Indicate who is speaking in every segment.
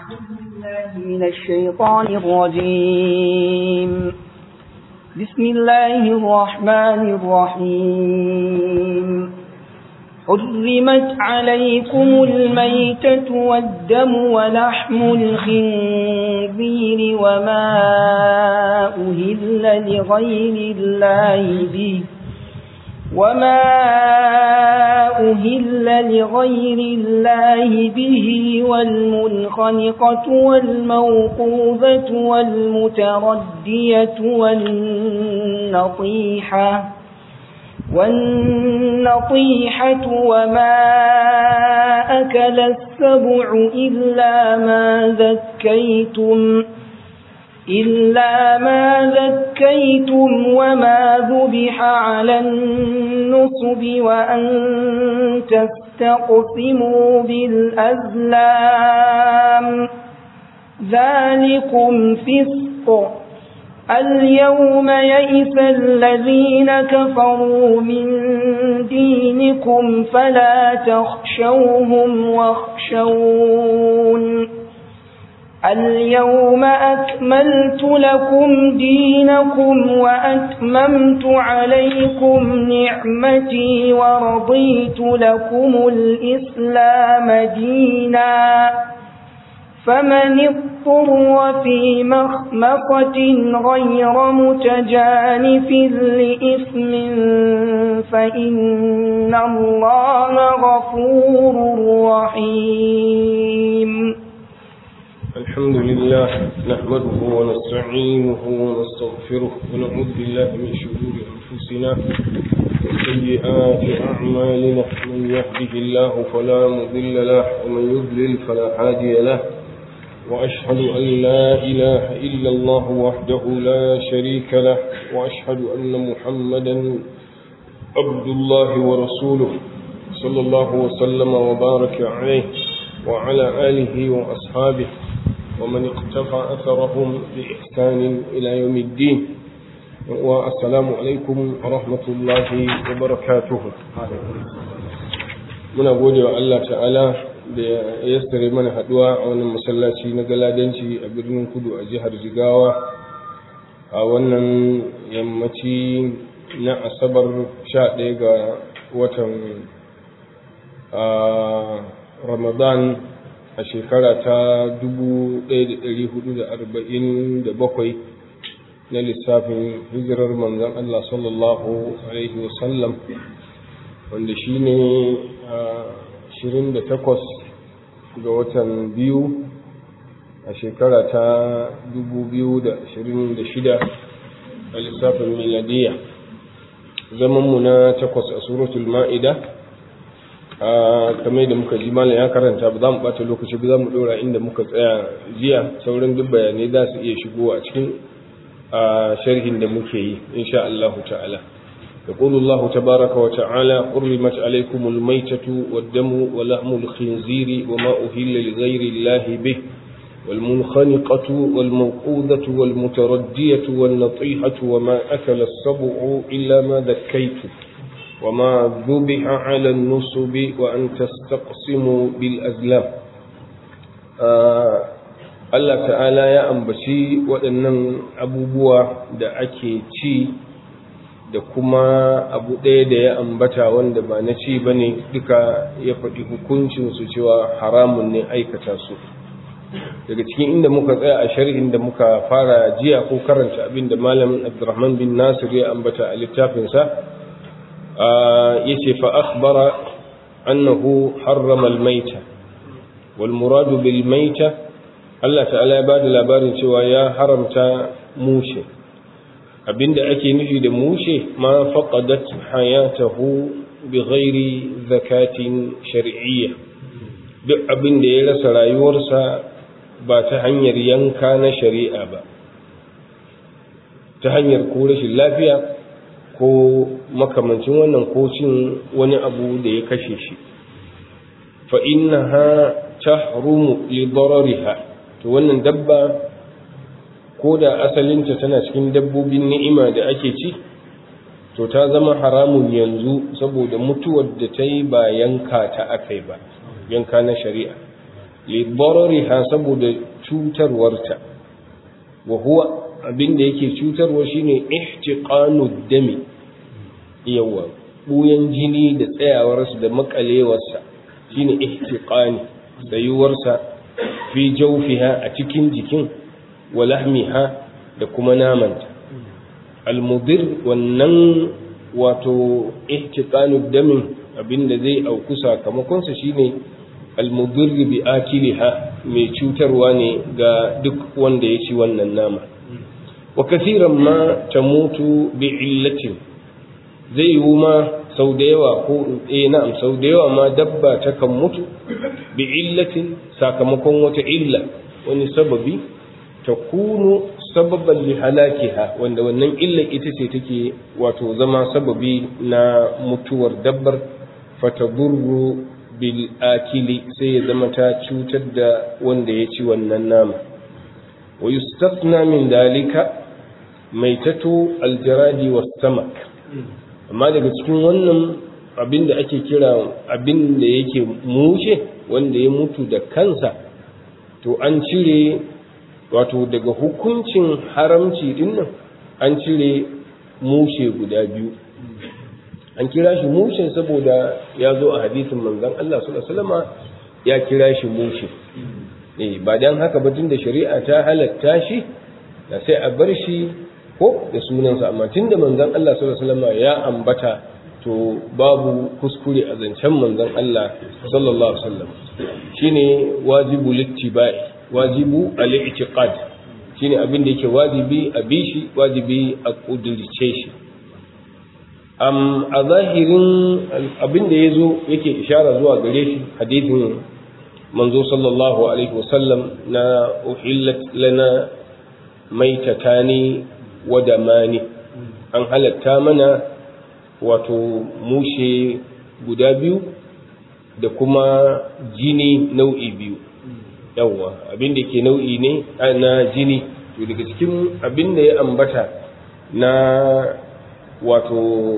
Speaker 1: من الشيطان الرجيم بسم الله الرحمن الرحيم حرمت عليكم الميتة والدم ولحم الخنزير وما أهل لغير الله به وما أهل لغير الله به والمنخنقة والموقوذة والمتردية والنطيحة والنطيحة وما أكل السبع إلا ما ذكيتم إلا ما ذكيتم وما ذبح على النصب وأن تستقسموا بالأزلام ذلكم فسق اليوم يئس الذين كفروا من دينكم فلا تخشوهم واخشون اليوم أكملت لكم دينكم وأتممت عليكم نعمتي ورضيت لكم الإسلام دينا فمن اضطر في مخمصة غير متجانف لإثم فإن الله غفور رحيم
Speaker 2: الحمد لله نحمده ونستعينه ونستغفره ونعوذ بالله من شرور أنفسنا وسيئات أعمالنا من يهده الله فلا مضل له ومن يضلل فلا هادي له وأشهد أن لا إله إلا الله وحده لا شريك له وأشهد أن محمدا عبد الله ورسوله صلى الله وسلم وبارك عليه وعلى آله وأصحابه ومن اقتفى أثرهم بإحسان إلى يوم الدين والسلام عليكم ورحمة الله وبركاته muna gode wa Allah ta'ala da ya yassare mana haduwa a wannan masallaci na galadanci a birnin kudu a jihar jigawa a wannan yammaci na asabar 11 ga watan ramadan a shekara ta 1447 na lissafin hijirar manzan Allah sallallahu Alaihi wasallam wanda shi ne 28 ga watan biyu a shekara ta 2026 a lissafin miladiya zamanmu na takwas a suratul ma'ida kamar da muka ji malam ya karanta ba za mu bata lokaci ba za mu dora inda muka tsaya jiya sauran duk bayanai za su iya shigo a cikin sharhin da muke yi insha Allah ta'ala يقول الله تبارك وتعالى حرمت عليكم الميتة والدم ولحم الخنزير وما أهل لغير الله به والمنخنقة والموقوذة والمتردية والنطيحة وما أكل السبع إلا ما ذكيتم وما ذبح على النصب وأن تستقسموا بالأزلام Allah ta'ala ya ambaci waɗannan abubuwa da ake ci da kuma abu ɗaya da ya ambata wanda ba na ci ba ne duka ya faɗi hukuncinsu cewa haramun ne aikata su daga cikin inda muka tsaya a sharhin da muka fara jiya ko karanta abin da malam abdurrahman bin nasir ya ambata a littafinsa yace fa akhbara annahu harrama al-maita wal muradu bil maita Allah ta'ala ya bada labarin cewa ya haramta mushe abinda ake nufi da mushe ma faqadat hayatahu bighairi zakatin shar'iyya duk abin da ya rasa rayuwarsa ba ta hanyar yanka na shari'a ba ta hanyar ko rashin lafiya ko makamancin wannan ko cin wani abu da ya kashe shi fa innaha tahrumu li darariha to wannan dabba ko da asalinta tana cikin dabbobin ni'ima da ake ci to ta zama haramun yanzu saboda mutuwar da ta yi ba yanka ta akai ba yanka na shari'a li darariha saboda cutarwarta wa huwa abinda yake cutarwa shine ihtiqanu dami yawa buyan jini da tsayawarsa da makalewarsa shine ihtiqani tsayuwarsa fi jawfiha a cikin jikin wa lahmiha da kuma namanta almudir wannan wato ihtiqanu damin abinda zai auku sakamakonsa shine almudir bi akiliha mai cutarwa ne ga duk wanda ya ci wannan nama wa kathiran ma tamutu bi illatin zai yiwu ma sau da yawa ko eh na'am sau da yawa ma dabba ta kan mutu bi illatin sakamakon wata illa wani sababi ta kunu sababan li halakiha wanda wannan illar ita ce take wato zama sababi na mutuwar dabbar fatadurru bil akili sai ya zama ta cutar da wanda ya ci wannan nama wa yustafna min dalika maitatu aljaradi was samak amma daga cikin wannan abin da ake kira abin da yake mushe wanda ya mutu da kansa to an cire wato daga hukuncin haramci dinnan an cire mushe guda biyu an kira shi mushe saboda ya zo a hadisin manzon Allah sallallahu alaihi wasallam ya kira shi mushe eh ba dan haka ba tunda shari'a ta halatta shi da sai a bar shi ko da sunansa amma tunda manzon Allah sallallahu alaihi wasallam ya ambata to babu kuskure a zancen manzon Allah sallallahu alaihi wasallam shine wajibu littibai wajibu al-i'tiqad shine abin da yake wajibi a bishi wajibi a kudirce shi am a zahirin abin da yazo yake ishara zuwa gare shi hadithin manzo sallallahu alaihi wasallam na uhillat lana maitatani wa damani an halatta mana wato mushe guda biyu da kuma jini nau'i biyu yawwa abin da ke nau'i ne na jini to daga cikin abin da ya ambata na wato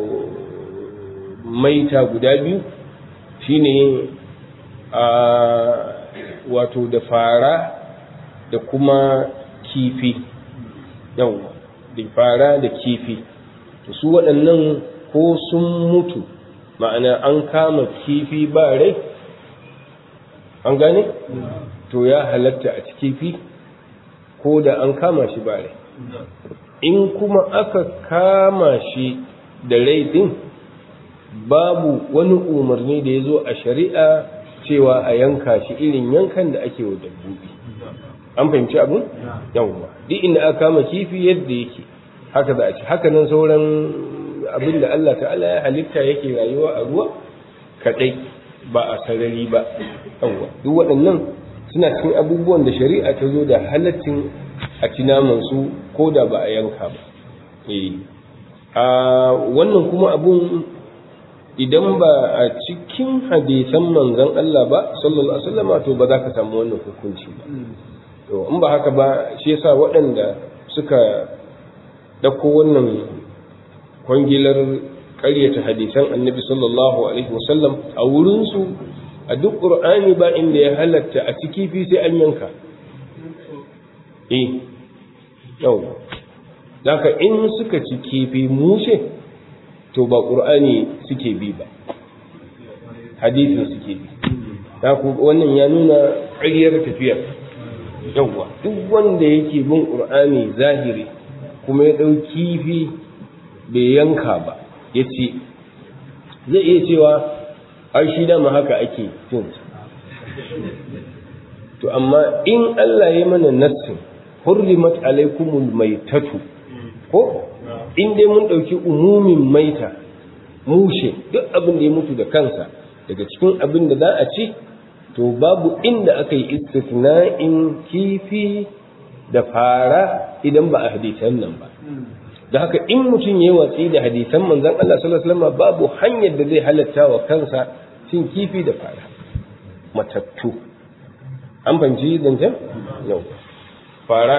Speaker 2: maita guda biyu shine a wato da fara da kuma kifi yawwa da fara da kifi to su waɗannan ko sun mutu ma'ana an kama kifi ba rai an gane to ya halatta a kifi ko da an kama shi ba rai in kuma aka kama shi da rai din babu wani umarni da ya zo a shari'a cewa a yanka shi irin yankan da ake wa dabbobi an fahimci abin yawwa duk inda aka kama kifi yadda yake haka za a ci haka nan sauran abin da Allah ta'ala ya halitta yake rayuwa a ruwa kadai ba a sarari ba yawwa duk waɗannan suna cikin abubuwan da shari'a ta zo da halaccin a ci naman su ko da ba a yanka ba eh a wannan kuma abun idan ba a cikin hadisan manzon Allah ba sallallahu alaihi wasallam to ba za ka samu wannan hukunci ba to in ba haka ba shi yasa waɗanda suka ɗauko wannan kwangilar ƙaryata hadisan annabi sallallahu alaihi wasallam a wurinsu a duk ƙur'ani ba inda ya halatta a ciki fi sai an yanka eh yau daga in suka ci kifi mushe to ba ƙur'ani suke bi ba hadisin suke bi wannan ya nuna ƙaryar tafiyar yawwa duk wanda yake bin ƙur'ani zahiri kuma ya ɗau kifi bai yanka ba ya ce zai iya cewa ai shi dama haka ake cin to amma in Allah ya mana nassin hurrimat alaikumul maitatu ko in dai mun ɗauki umumin maita mushe duk abin da ya mutu da kansa daga cikin abin da za a ci to babu inda aka yi istisna'in kifi da fara idan ba a hadisan nan ba da haka in mutum ya yi watsi da hadisan manzan Allah sallallahu alaihi wasallam babu hanyar da zai halatta wa kansa cin kifi da fara matattu an fahimci zancen yau fara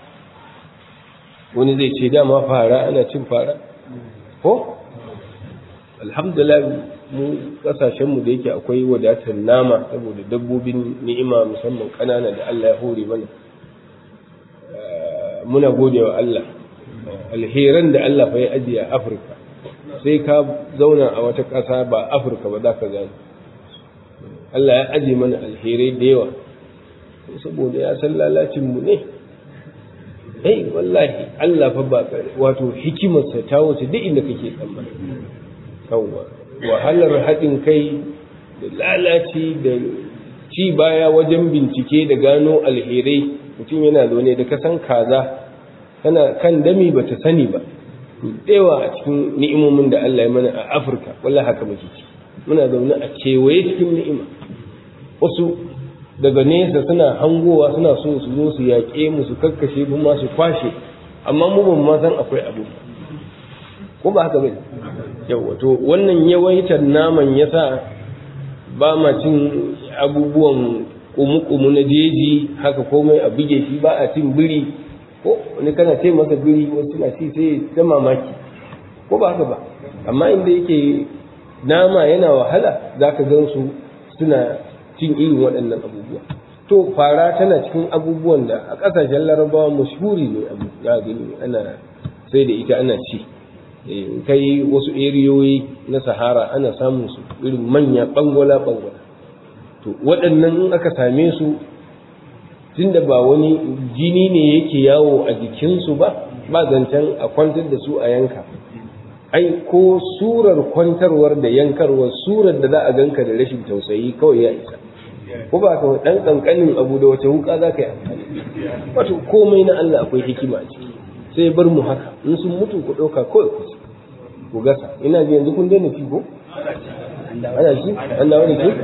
Speaker 2: wani zai ce dama fara ana cin fara ko alhamdulillah mu kasashenmu da yake akwai wadatar nama saboda dabbobin ni'ima musamman ƙanana da Allah ya hore mana muna gode wa Allah alheran da Allah fa ya ajiye a Afirka sai ka zauna a wata ƙasa ba Afirka ba za ka gane Allah ya ajiye mana alherai da yawa saboda ya san lalacinmu ne ai wallahi Allah fa ba wato hikimarsa ta wuce duk inda kake tsammani yawwa wahalar haɗin kai da lalaci da ci baya wajen bincike da gano alherai mutum yana zaune da kasan kaza tana kan dami ba ta sani ba yawa a cikin ni'imomin da Allah ya mana a Afirka wallahi haka muke ci muna zaune a kewaye cikin ni'ima wasu daga nesa suna hangowa suna so su zo su yaƙe mu su kakkashe mu ma su kwashe amma mu ban ma san akwai abu ko ba haka bane yawa to wannan yawaitar naman yasa ba ma cin abubuwan kumu-kumu na jeji haka komai a buge shi ba a cin biri ko wani kana ce masa biri wasu na ci sai ta mamaki ko ba haka ba amma inda yake nama yana wahala za ka gan su suna cin irin waɗannan abubuwa to fara tana cikin abubuwan da a ƙasashen larabawa mashhuri ne abu za gani ana sai da ita ana ci kai wasu eriyoyi na sahara ana samun su irin manya bangola bangola to waɗannan in aka same su tunda ba wani jini ne yake yawo a jikinsu ba ba zancen a kwantar da su a yanka ai ko surar kwantarwar da yankarwar surar da za a ganka da rashin tausayi kawai ya isa ko ba ka dan kankanin abu da wace wuka za ka yi amfani wato komai na Allah akwai hikima a ciki sai bar mu haka in sun mutu ku ɗauka kawai ku ku gasa ina ji yanzu kun daina ci ko ana ci an dawo da ci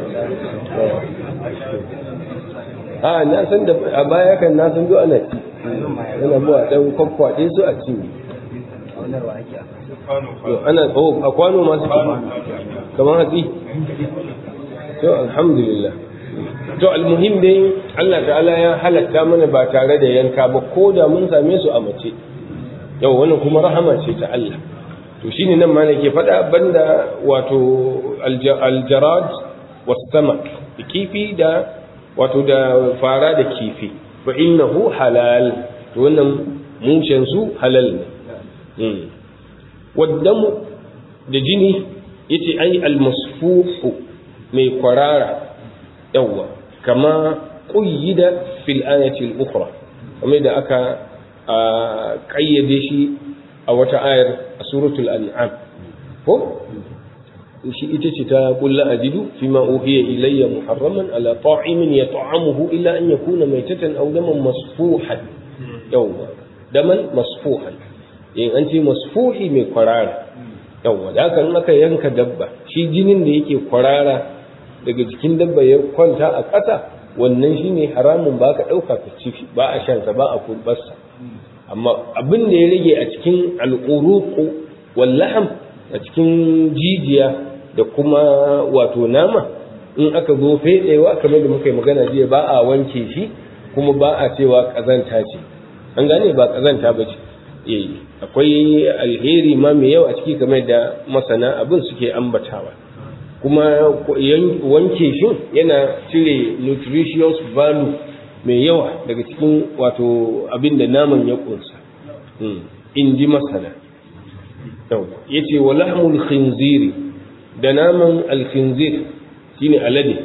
Speaker 2: a na san da a baya kan na san zo ana ci yana buwa dan kwakwaɗe su a ci ana oh a kwano ma su kamar hatsi to alhamdulillah to almuhim dai Allah ta'ala ya halatta mana ba tare da yanka ba ko da mun same su a mace yau wannan kuma rahama ce ta Allah to shine nan ma ke faɗa banda wato aljarad wasamak kifi da wato da fara da kifi fa innahu halal to wannan mushen su halal ne waddamu da jini yace ai almasfuhu mai kwarara yawa kama qayyida fil ayati al-ukhra kamar da aka kayyade shi a wata ayar a suratul an'am ko shi ita ce ta kulla ajidu fi ma uhiya ilayya muharraman ala ta'imin yat'amuhu illa an yakuna maytatan aw daman masfuhan yawa daman masfuhan in an ce masfuhi mai kwarara yawa da haka in aka yanka dabba shi jinin da yake kwarara daga jikin dabba ya kwanta a ƙasa wannan shine haramun ba ka ɗauka ka ci ba a shansa ba a kurbarsa amma abin da ya rage a cikin al'uruku wallaham a cikin jijiya da kuma wato nama in aka zo fedewa kamar da muka yi magana jiya ba a wanke shi kuma ba a cewa ƙazanta ce an gane ba ƙazanta ba ce akwai alheri ma mai yawa a ciki kamar da masana abin suke ambatawa kuma wanke shi yana cire nutritious value mai yawa daga cikin wato abin da naman ya kunsa in ji masana ya ce wa lahmul khinziri da naman alkhinzir shine alade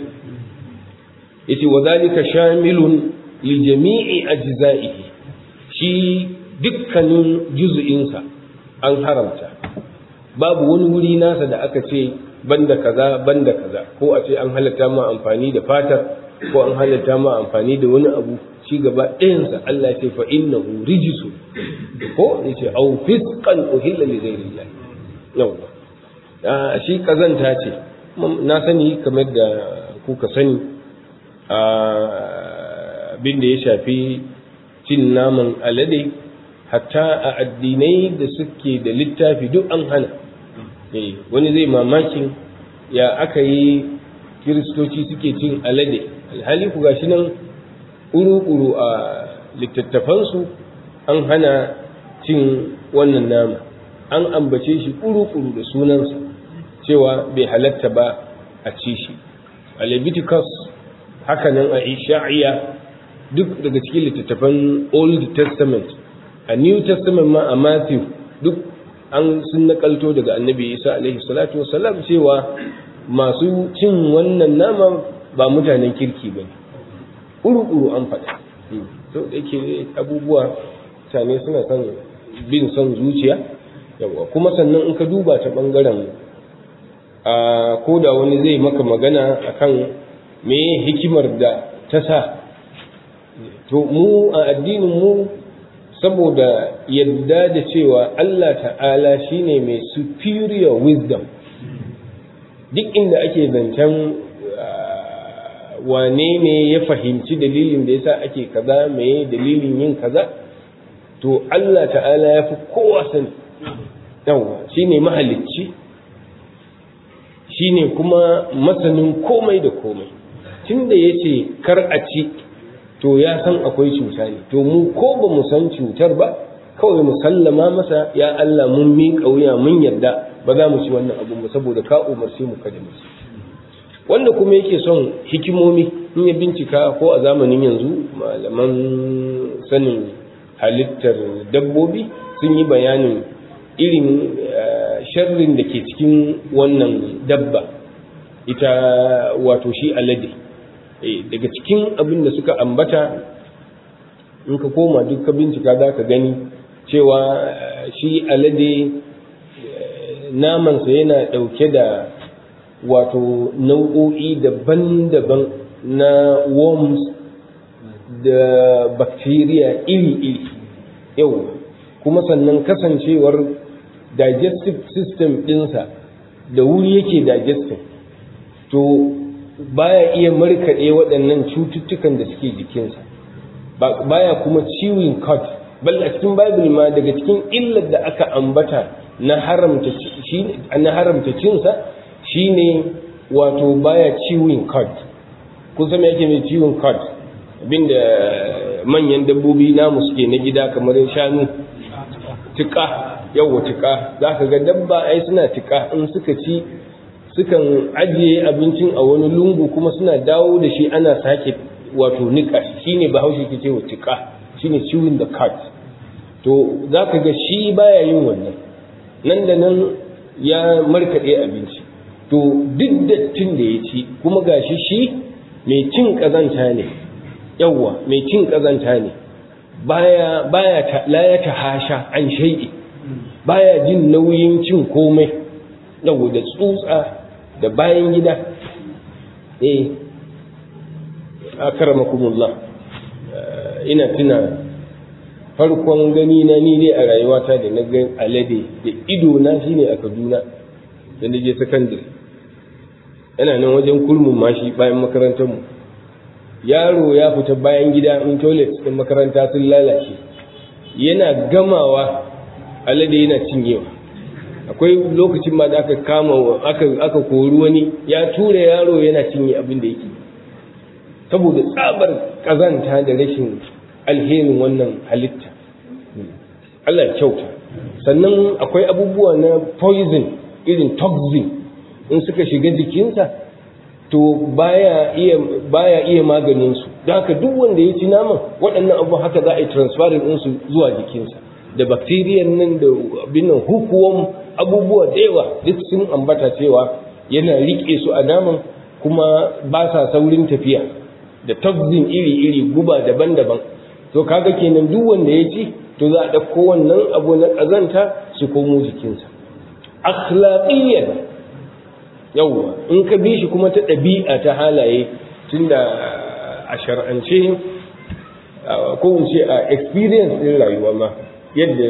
Speaker 2: ya ce wa zalika shamilun li jami'i ajza'ihi shi dukkanin juzu'insa an haramta babu wani wuri nasa da aka ce banda kaza banda kaza ko a ce an halatta ma amfani da fatar ko an halatta ma amfani da wani abu shi gaba ɗayansa Allah ce fa innahu rijisu ko ya ce au fisqan uhilla li ghayrillah yawa shi kazanta ce na sani kamar da kuka sani abin da ya shafi cin naman alade hatta a addinai da suke da littafi duk an hana wani zai mamakin ya aka yi kiristoci suke cin alade alhali ku gashi nan uru-uru a littattafansu an hana cin wannan nama an ambace shi uru-uru da sunansa cewa bai halatta ba a ci shi a leviticus hakanan a isha'iya duk daga cikin littattafan old testament a new testament ma a matthew duk an sun nakalto daga annabi isa alaihi salatu wasalam cewa masu cin wannan nama ba mutanen kirki ba ne uru-uru an faɗa to da yake abubuwa mutane suna son bin son zuciya yawa kuma sannan in ka duba ta ɓangaren a ko da wani zai maka magana akan me hikimar da ta sa to mu a addinin mu saboda yadda da cewa Allah ta'ala shine mai superior wisdom duk inda ake zancen wane ne ya fahimci dalilin da yasa ake kaza me dalilin yin kaza to Allah ta'ala ya fi kowa sani yawa shine mahalicci shine kuma masanin komai da komai tunda yace kar a ci to ya san akwai cuta ne to mu ko ba mu san cutar ba kawai mu sallama masa ya Allah mun miƙa wuya mun yarda ba za mu ci wannan abun ba saboda ka umarce mu kada mu ci wanda kuma yake son hikimomi in ya bincika ko a zamanin yanzu malaman sanin halittar dabbobi sun yi bayanin irin sharrin da ke cikin wannan dabba ita wato shi alade daga cikin abin da suka ambata in ka koma duk ka bincika za ka gani cewa shi alade namansa yana ɗauke da wato nau'o'i daban-daban na worms da bacteria iri-iri yau kuma sannan kasancewar digestive system ɗinsa da wuri yake digesting to baya iya markaɗe waɗannan cututtukan da suke jikinsa baya kuma ciwon cut bal a cikin bible ma daga cikin illar da aka ambata na haramta na haramta cinsa shine wato baya ciwon cut kun san yake mai ciwon cut abinda manyan dabbobi namu suke na gida kamar shanu tuka yawa tuka za ka ga dabba ai suna tuka in suka ci sukan ajiye abincin a wani lungu kuma suna dawo da shi ana sake wato nika shine bahaushe ke cewa tuka shine chewing the cut to za ka ga shi baya yin wannan nan da nan ya markaɗe abinci to duk dattin da ya ci kuma gashi shi mai cin ƙazanta ne yawwa mai cin ƙazanta ne baya baya ta la ya tahasha an shay'i baya jin nauyin cin komai yawwa da tsutsa da bayan gida eh akramakumullah ina tuna farkon gani na ni dai a rayuwata da na ga alade da ido na shine a Kaduna da na je secondary yana nan wajen kulmun mashi bayan makarantar mu yaro ya fita bayan gida in toilet din makaranta sun lalace yana gamawa alade yana cinyewa akwai lokacin ma da aka kama aka aka kori wani ya tura yaro yana cinye abin da yake saboda tsabar kazanta da rashin alherin wannan halitta Allah ya kyauta sannan akwai abubuwa na poison irin toxin in suka shiga jikinsa to baya iya baya iya maganin su don haka duk wanda ya ci naman waɗannan abu haka za a yi transferring din su zuwa jikinsa da bacteria nan da binnan hukuwan abubuwa da yawa duk sun ambata cewa yana rike su a naman kuma ba sa saurin tafiya da toxin iri-iri guba daban-daban to kaga kenan duk wanda ya ci to za a ɗauko wannan abu na ƙazanta su komo jikinsa akhlaqiyyan yawwa in ka bi shi kuma ta ɗabi'a ta halaye tunda a shar'ance ko in ce a experience ɗin rayuwa ma yadda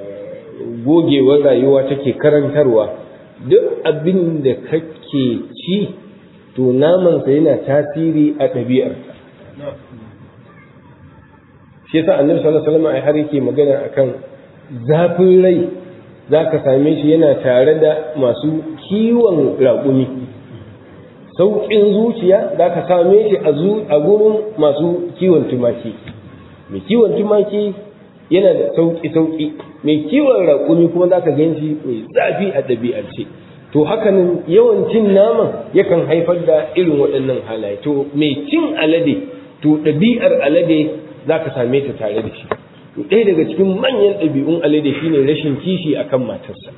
Speaker 2: gogewar rayuwa take karantarwa duk abin da kake ci to namansa yana tasiri a ɗabi'arka shi yasa annabi sallallahu alaihi wasallam ai har yake magana akan zafin rai zaka same shi yana tare da masu kiwon raƙumi sauƙin zuciya zaka same shi a gurin masu kiwon tumaki mai kiwon tumaki yana da sauƙi sauƙi mai kiwon raƙumi kuma zaka gan shi mai zafi a ɗabi'arce to hakanan yawan cin naman yakan haifar da irin waɗannan halaye to mai cin alade to ɗabi'ar alade za ka same ta tare da shi to ɗaya daga cikin manyan ɗabi'un alade shine rashin kishi akan matarsa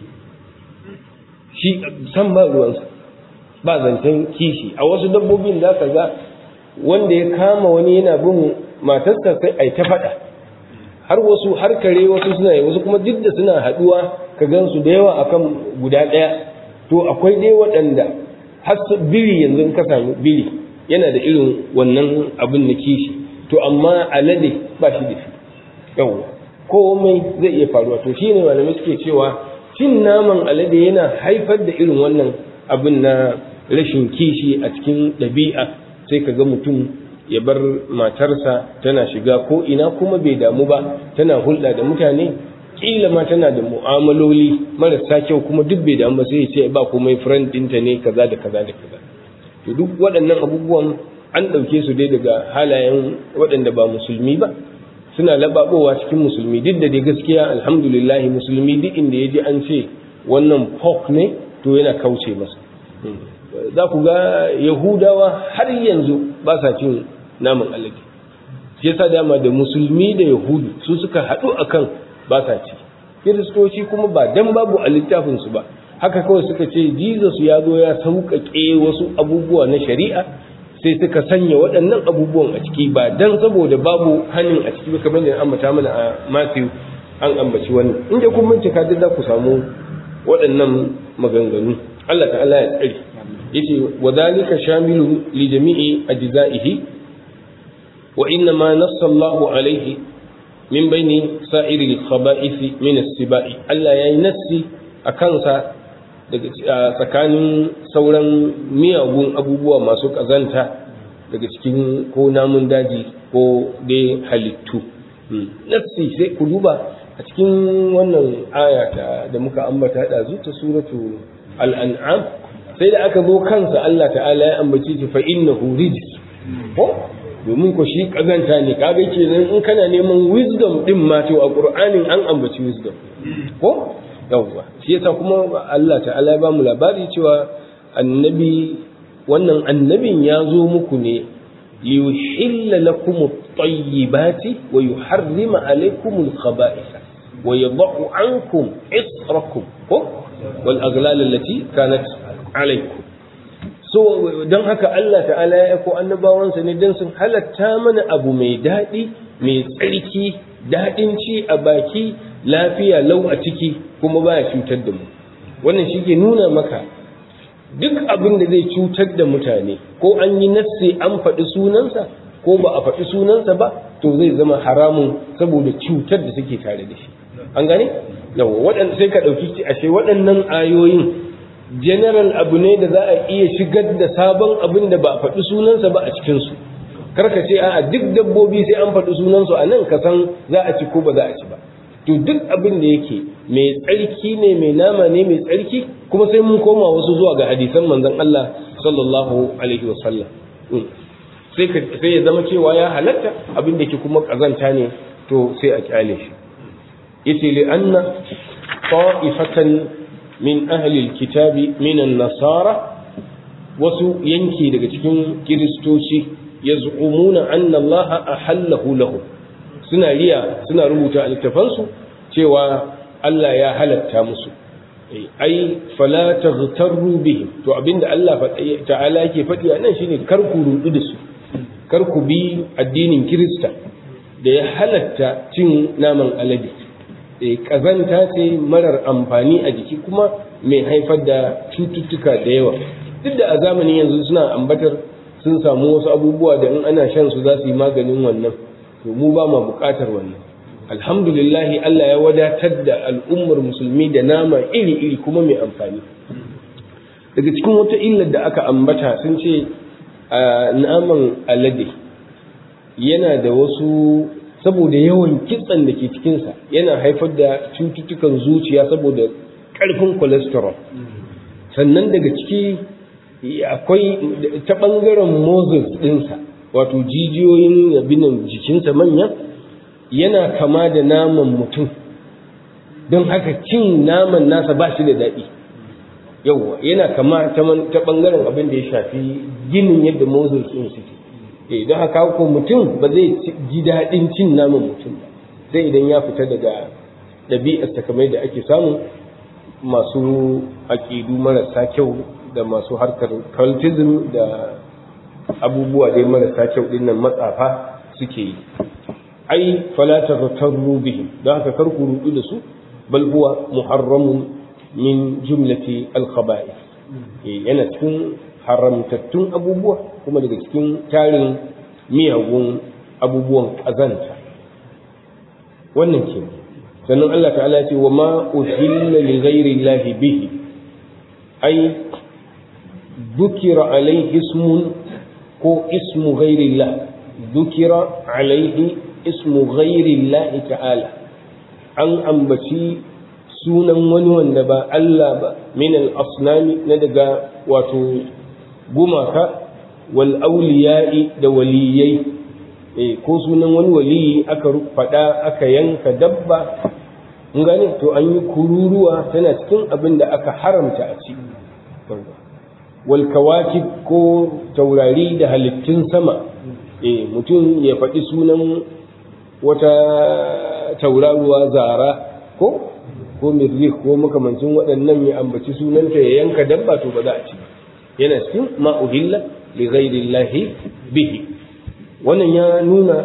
Speaker 2: shi san ba ruwansa ba zancen kishi a wasu dabbobin za ka ga wanda ya kama wani yana bin matarsa sai ai ta faɗa har wasu har kare wasu suna yi wasu kuma duk da suna haɗuwa ka gan su da yawa akan guda ɗaya to akwai dai waɗanda har biri yanzu in ka sami biri yana da irin wannan abin na kishi to amma alade ba shi da shi yawwa komai zai iya faruwa to shine malamai suke cewa cin naman alade yana haifar da irin wannan abin na rashin kishi a cikin ɗabi'a sai ka ga mutum ya bar matarsa tana shiga ko ina kuma bai damu ba tana hulɗa da mutane kila ma tana da mu'amaloli marasa kyau kuma duk bai damu ba sai ya ce ba komai friend ɗinta ne kaza da kaza da kaza to duk waɗannan abubuwan an ɗauke su dai daga halayen waɗanda ba musulmi ba suna lababowa cikin musulmi duk da dai gaskiya alhamdulillah musulmi duk inda ya ji an ce wannan pork ne to yana kauce masa za ku ga yahudawa har yanzu ba sa cin naman alade shi yasa dama da musulmi da yahudu su suka haɗu akan ba sa ci kiristoci kuma ba dan babu a littafinsu ba haka kawai suka ce jesus ya zo ya sauƙaƙe wasu abubuwa na shari'a sai suka sanya waɗannan abubuwan a ciki ba dan saboda babu hannun a ciki ba kamar da ambata mana a matthew an ambaci wannan inda kun bincika duk za ku samu waɗannan maganganu Allah ta'ala ya tsare yace wa dhalika shamilu li jami'i ajza'ihi wa inna ma nassa Allahu alayhi min baini sa'iri al-khaba'ith min as-sibai Allah yayi nassi akan sa daga tsakanin sauran miyagun abubuwa masu kazanta daga cikin ko namun daji ko dai halittu nassi sai ku duba a cikin wannan aya da muka ambata da ta suratu al-an'am sai da aka zo kansa Allah ta'ala ya ambace shi fa innahu rijs ko domin ko shi kazanta ne kaga kenan in kana neman wisdom din ma to a qur'anin an ambaci wisdom ko yawwa shi yasa kuma Allah ta'ala ya ba mu labari cewa annabi wannan annabin ya zo muku ne liyuhilla lakum at-tayyibati wa yuharrima alaykum al-khaba'itha wa yadh'u ankum israkum ko wal aghlal allati kanat alaykum so don haka Allah ta'ala ya aiko annabawansa ne don sun halatta mana abu mai daɗi mai tsarki daɗin ci a baki lafiya lau a ciki kuma baya cutar da mu wannan shi ke nuna maka duk abin da zai cutar da mutane ko an yi nassi an faɗi sunansa ko ba a faɗi sunansa ba to zai zama haramun saboda cutar da suke tare da shi an gane yawa sai ka ɗauki ashe waɗannan ayoyin general abu ne da za a iya shigar da sabon abin da ba a faɗi sunansa ba a cikinsu karka ce a duk dabbobi sai an faɗi sunansu a nan ka san za a ci ko ba za a ci ba to duk abin da yake mai tsarki ne mai nama ne mai tsarki kuma sai mun koma wasu zuwa ga hadisan manzon Allah sallallahu alaihi wa sallam sai sai ya zama cewa ya halatta abin da ke kuma kazanta ne to sai a kyale shi yace li anna ta'ifatan min ahlil kitabi minan nasara wasu yanki daga cikin kiristoci ya zu'umuna anna Allah ahallahu lahu suna riya suna rubuta a littafansu cewa Allah ya halatta musu ai fala taghtarru bihim to abinda Allah ta'ala yake faɗi a nan shine kar ku rudu da su kar ku bi addinin kirista da ya halatta cin naman alade kazanta ce marar amfani a jiki kuma mai haifar da cututtuka da yawa duk da a zamanin yanzu suna ambatar sun samu wasu abubuwa da in ana shan su za su yi maganin wannan to mu ba ma bukatar wannan alhamdulillahi Allah ya wadatar da al'ummar musulmi da nama iri-iri kuma mai amfani daga cikin wata illar da aka ambata sun ce naman alade yana da wasu saboda yawan kitsan da ke cikinsa yana haifar da cututtukan zuciya saboda ƙarfin cholesterol sannan daga ciki akwai ta ɓangaren moses ɗinsa wato jijiyoyin yabinan jikinsa manya yana kama da naman mutum don haka cin naman nasa ba shi da daɗi yawwa yana kama ta bangaren abin da ya shafi ginin yadda mozul sun suke eh don haka ko mutum ba zai ji daɗin cin naman mutum ba sai idan ya fita daga ɗabi'arsa kamar da ake samu masu aƙidu marasa kyau da masu harkar cultism da abubuwa dai marasa kyau ɗin nan matsafa suke yi ai fala taghtarru bihim don haka kar ku rudu da su bal huwa muharramun min jumlati al-khaba'ith yana cikin haramtattun abubuwa kuma daga cikin tarin miyagun abubuwan kazanta wannan ke sannan Allah ta'ala ya ce wa ma uhilla li ghairi llahi bihi ai dhukira alayhi ismun ko ismu ghairi llah dhukira alayhi ismu ghairi llahi ta'ala an ambaci sunan wani wanda ba Allah ba min al-asnami na daga wato gumaka wal auliya'i da waliyai eh ko sunan wani waliyi aka faɗa aka yanka dabba mun gane to an yi kururuwa tana cikin abin da aka haramta a ci wal kawakib ko taurari da halittun sama eh mutum ya faɗi sunan wata tauraruwa zara ko ko mirrih ko makamancin waɗannan ya ambaci sunanta ya yanka dabba to ba za a ci yana cikin ma uhilla li ghairillahi bihi wannan ya nuna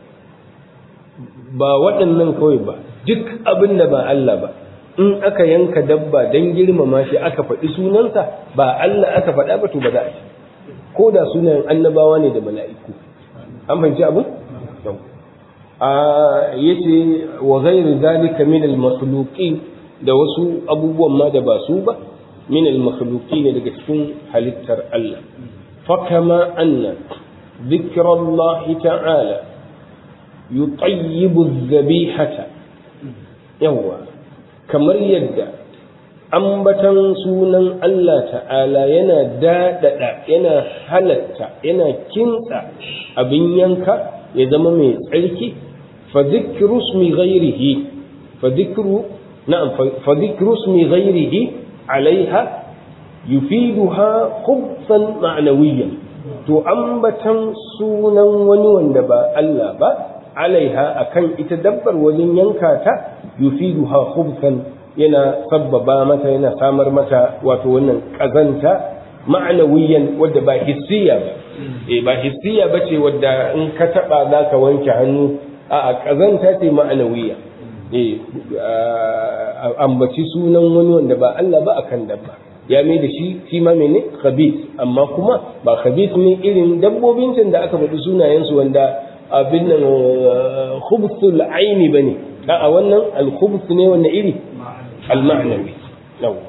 Speaker 2: ba waɗannan kawai ba duk abin da ba Allah ba in aka yanka dabba dan girmama shi aka faɗi sunansa ba Allah aka faɗa ba to ba za a ci ko da sunayen annabawa ne da mala'iku an fahimci abin a yace wa ghairu zalika min al-makhluqin da wasu abubuwan ma da ba su ba min al-makhluqin daga cikin halittar Allah fa kama anna ذكر الله تعالى يطيب الذبيحة يوا كمر يد ambatan sunan Allah ta'ala yana daɗaɗa yana halatta yana kintsa abin yanka ya zama mai tsarki fa dhikru ismi ghairihi fa dhikru na'am fa dhikru ismi ghairihi alaiha yufiduha khubsan ma'nawiyyan to ambatan sunan wani wanda ba Allah ba alaiha akan ita dabbar wajen yanka ta yufiduha khubsan yana sabbaba mata yana samar mata wato wannan kazanta ma'anawiyan wadda ba hissiya ba eh ba hissiya bace wadda in ka taba zaka wanke hannu a kazanta ce ma'anawiya eh ambaci sunan wani wanda ba Allah ba akan dabba ya mai da shi shi ma mene khabith amma kuma ba khabith ne irin dabbobin can da aka faɗi sunayensu wanda abin nan khubthul aini bane a wannan al khubth ne wannan iri al ma'nawi yawa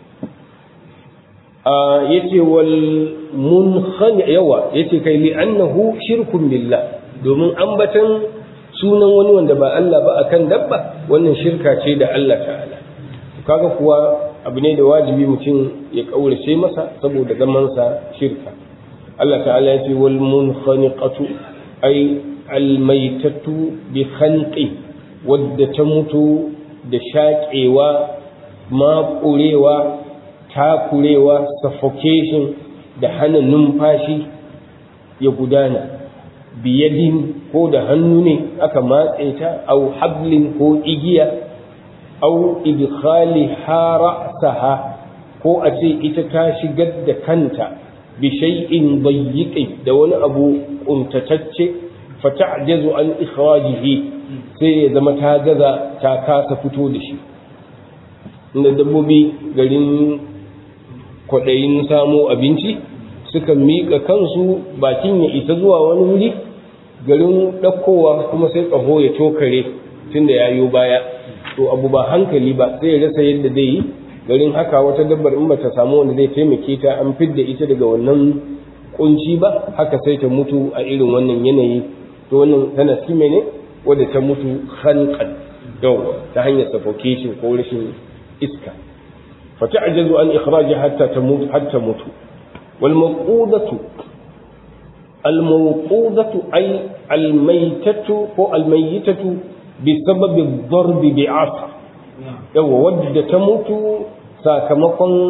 Speaker 2: yace wal munkhani yawa yace kai li annahu shirkun billah domin ambatan sunan wani wanda ba Allah ba akan dabba wannan shirka ce da Allah ta'ala kaga kuwa abu ne da wajibi mutum ya kaurace masa saboda zamansa shirka Allah ta'ala ya ce wal munkhaniqatu ay al maitatu bi khanqi wadda ta mutu da shaƙewa maƙurewa takurewa suffocation da hana numfashi ya gudana biyadin ko da hannu ne aka matse ta au hablin ko igiya au idkhali ra'saha ko a ce ita ta shigar da kanta bi shay'in dayyiqi da wani abu kuntatacce fa ta'jazu an ikhrajihi sai ya zama ta gaza ta kasa fito da shi inda dabbobi garin kwaɗayin samo abinci suka miƙa kansu bakin ya isa zuwa wani wuri garin ɗaukowa kuma sai ƙaho ya tokare tunda ya yo baya to abu ba hankali ba sai ya rasa yadda zai yi garin haka wata dabbar in bata samu wanda zai taimake ta an fidda ita daga wannan kunci ba haka sai ta mutu a irin wannan yanayi to wannan tana cikin mene wadda ta mutu khanqan yawa ta hanyar suffocation ko rashin iska fa ta'jazu an ikhraji hatta tamut hatta mutu wal mawqudatu al mawqudatu ay al maytatu ko al mayyitatu بسبب الضرب بعصا yawa wadda ta mutu sakamakon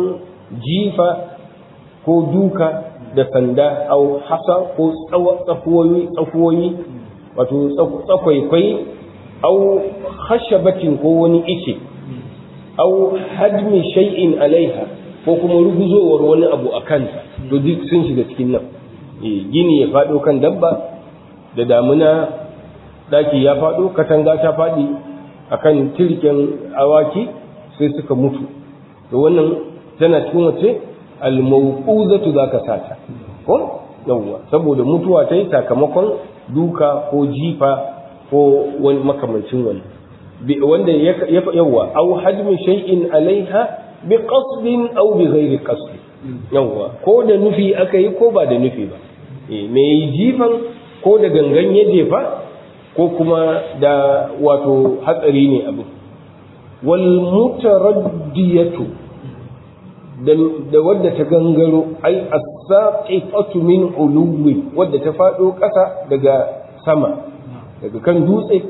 Speaker 2: jifa ko duka da sanda au hasa ko tsafuwoyi tsafuwoyi wato tsakwaikwai au hashabatin ko wani ice au hadmi shay'in alaiha ko kuma ruguzowar wani abu a kanta to duk sun shiga cikin nan gini ya faɗo kan dabba da damuna daki ya faɗo katanga ta faɗi akan tirken awaki sai suka mutu to wannan tana cikin wace almauquzatu zaka sata ko yawwa saboda mutuwa ta yi sakamakon duka ko jifa ko wani makamancin wani wanda ya yawwa au hajmi shay'in alaiha bi qasdin aw bi ghairi qasd yawwa ko da nufi aka yi ko ba da nufi ba me jifan ko da gangan ya jefa ko kuma da wato hatsari ne abu wal mutaraddiyatu da wadda ta gangaro ai as-saqifatu min uluwi wadda ta fado ƙasa daga sama daga kan dutse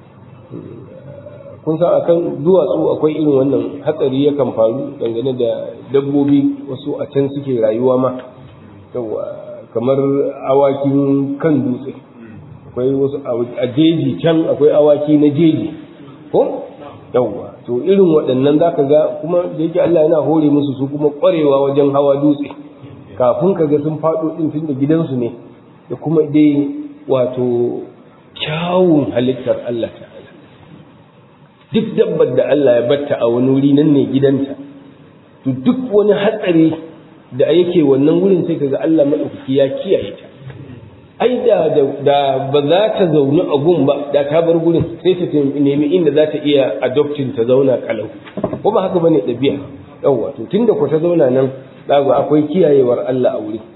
Speaker 2: kun san akan duwatsu akwai irin wannan hatsari yakan faru dangane da dabbobi wasu a can suke rayuwa ma kamar awakin kan dutse akwai wasu a jeji can akwai awaki na jeji ko yawwa to irin waɗannan za ka ga kuma da yake Allah yana hore musu su kuma ƙwarewa wajen hawa dutse kafin ka ga sun faɗo ɗin tun da gidansu ne da kuma dai wato kyawun halittar Allah ta'ala duk dabbar da Allah ya batta a wani wuri nan ne gidanta to duk wani hatsari da yake wannan wurin sai kaga Allah maɗaukaki ya kiyaye ta ai da da ba za ta zaune a gun ba da ta bar gurin sai ta nemi inda za ta iya adoptin ta zauna kalau ko ba haka bane ɗabi'a yawwa to tunda ku ta zauna nan zaga akwai kiyayewar Allah a wuri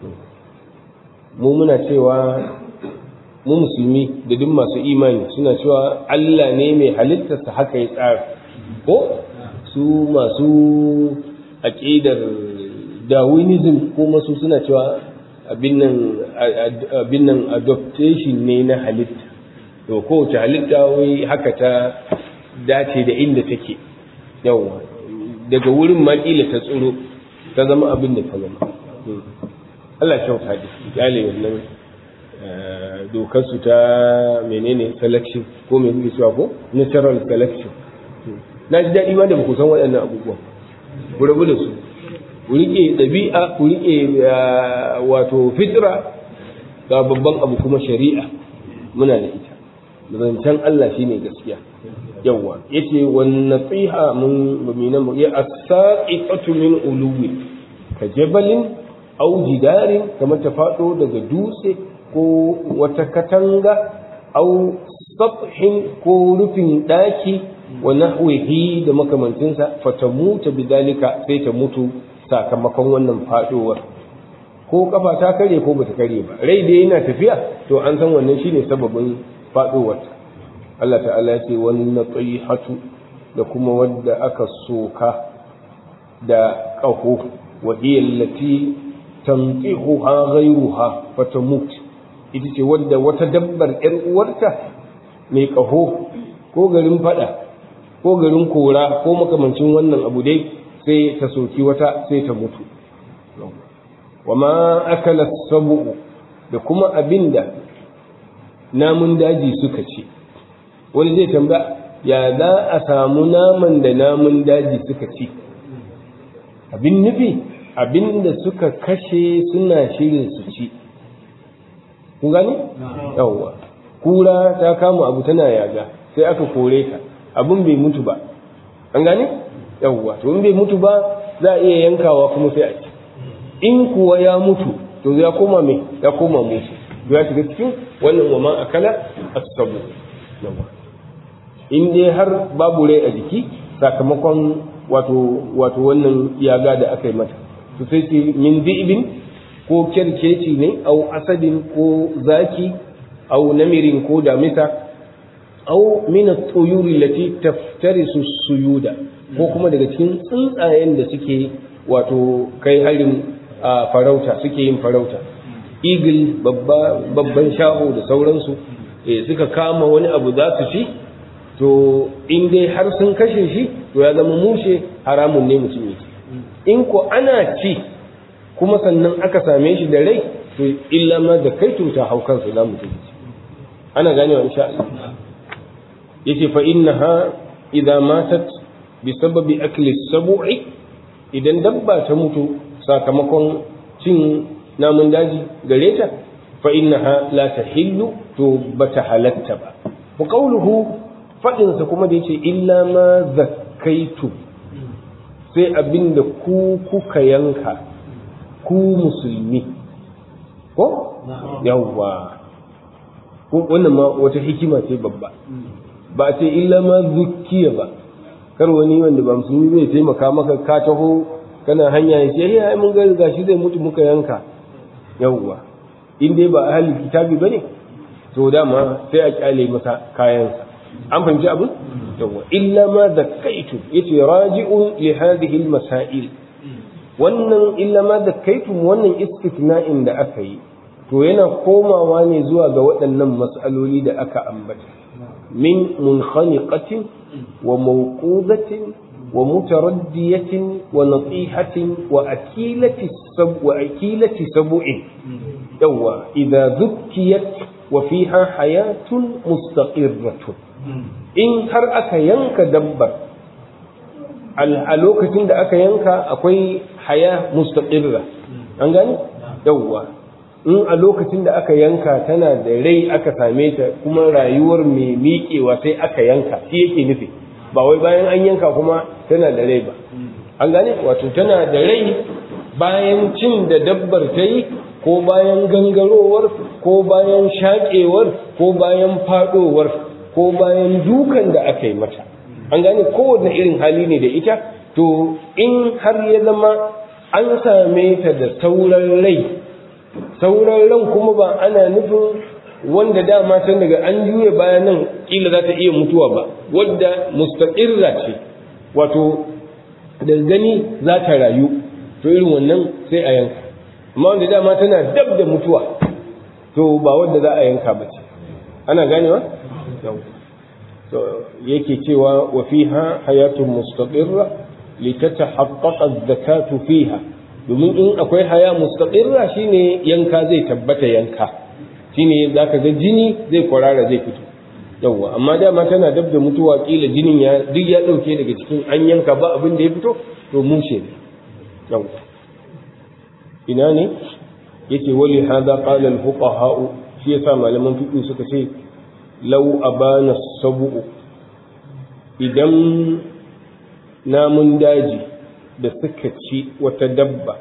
Speaker 2: mu muna cewa mu musulmi da duk masu imani suna cewa Allah ne mai halittarsa haka ya tsara ko su masu aqidar Darwinism ko masu suna cewa abin nan adaptation ne na halitta to kowace halitta wai haka ta dace da inda take yawa daga wurin makila ta tsoro ta zama abin da ta zama Allah kyauta da kyale wannan dokar su ta menene selection ko mai kuke cewa ko natural selection na ji daɗi ma da ba ku san waɗannan abubuwan ku rabu da su ku riƙe ɗabi'a ku riƙe wato fitra ga babban abu kuma shari'a muna da ita zancen Allah shine gaskiya yawa yace wan nasiha mun bamina mu ya as-saqifatu min uluwi ka jabalin aw jidarin kamar ta fado daga dutse ko wata katanga aw sathin ko rufin daki wa nahwihi da makamancinsa fatamuta bidalika sai ta mutu sakamakon wannan fadowar ko kafa ta kare ko bata kare ba rai da yana tafiya to an san wannan shine sababin fadowar Allah ta'ala ya ce wani natihatu da kuma wadda aka soka da ƙaho wa hiya allati tanqihuha ghayruha fatamut ita ce wadda wata dabbar ƴar uwarta mai ƙaho ko garin fada ko garin kora ko makamancin wannan abu dai sai ta soki wata sai ta mutu wa ma akala sabu da kuma abinda namun daji suka ce wani zai tambaya ya za a samu naman da namun daji suka ci abin nufi abin da suka kashe suna shirin su ci ku gani yawwa kura ta kama abu tana yaga sai aka kore ta abin bai mutu ba an gane yawwa to in bai mutu ba za a iya yankawa kuma sai a ci in kuwa ya mutu to ya koma mai ya koma mutu ya shiga cikin wannan wa man akala as-sabu in dai har babu rai a jiki sakamakon wato wato wannan yaga da aka yi mata to sai ce min di'ibin ko kerkeci ne au asadin ko zaki au namirin ko damisa au min at-tuyuri lati taftarisu suyuda ko kuma daga cikin tsuntsayen da suke wato kai harin farauta suke yin farauta eagle babba babban shaho da sauransu eh suka kama wani abu za su ci to in dai har sun kashe shi to ya zama mushe haramun ne mutum yake in ko ana ci kuma sannan aka same shi da rai to illa ma da kai ta hau kansa za mu tafi ana ganewa insha Allah yace fa innaha idza matat bi sababi akli sab'i idan dabba ta mutu sakamakon cin namun daji gare ta fa innaha la tahillu to bata halatta ba wa qawluhu fadin sa kuma da yace illa ma zakkaitu sai abinda ku kuka yanka ku musulmi ko yawwa wannan ma wata hikima ce babba ba ce illa ma zukkiya ba kar wani wanda ba musulmi zai taimaka maka ka taho kana hanya ya ce ai mun ga gashi zai mutu muka yanka yawwa in dai ba ahli kitabi bane to dama sai a kyale masa kayansa an fahimci abin yawwa illa ma zakkaitu yace raji'un li hadhihi al-masail wannan illa ma zakkaitu wannan istithna'in da aka yi to yana komawa ne zuwa ga waɗannan mas'aloli da aka ambata min munkhaniqatin wa mawqudatin wa mutaraddiyatin wa natihatin wa akilati sab wa akilati sab'in yawa idza dhukkiyat wa fiha hayatun mustaqirratun in har aka yanka dabbar a lokacin da aka yanka akwai haya mustaqirra an gani yawa in a lokacin da aka yanka tana da rai aka same ta kuma rayuwar mai miƙewa sai aka yanka shi yake nufi ba wai bayan an yanka kuma tana da rai ba an gane wato tana da rai bayan cin da dabbar ta yi ko bayan gangarowar ko bayan shaƙewar ko bayan faɗowar ko bayan dukan da aka yi mata an gane kowane irin hali ne da ita to in har ya zama an same ta da sauran rai sauran ran kuma ba ana nufin wanda dama can daga an juye bayan nan kila za ta iya mutuwa ba wadda mustaqirra ce wato da gani za ta rayu to irin wannan sai a yanka amma wanda dama tana dab da mutuwa to ba wadda za a yanka ba ce ana ganewa to yake cewa wa fiha hayatun mustaqirra litatahaqqaqa az-zakatu fiha domin in akwai haya mustaqirra shine yanka zai tabbata yanka shine zaka ga jini zai kwarara zai fito yawwa amma dama tana dab da mutuwa kila jinin ya duk ya dauke daga cikin an yanka ba abin da ya fito to mushe ne yawwa ina ne yake wali hada qala al fuqaha shi yasa malaman fiqh suka ce law abana sabu idan namun daji da suka ci wata dabba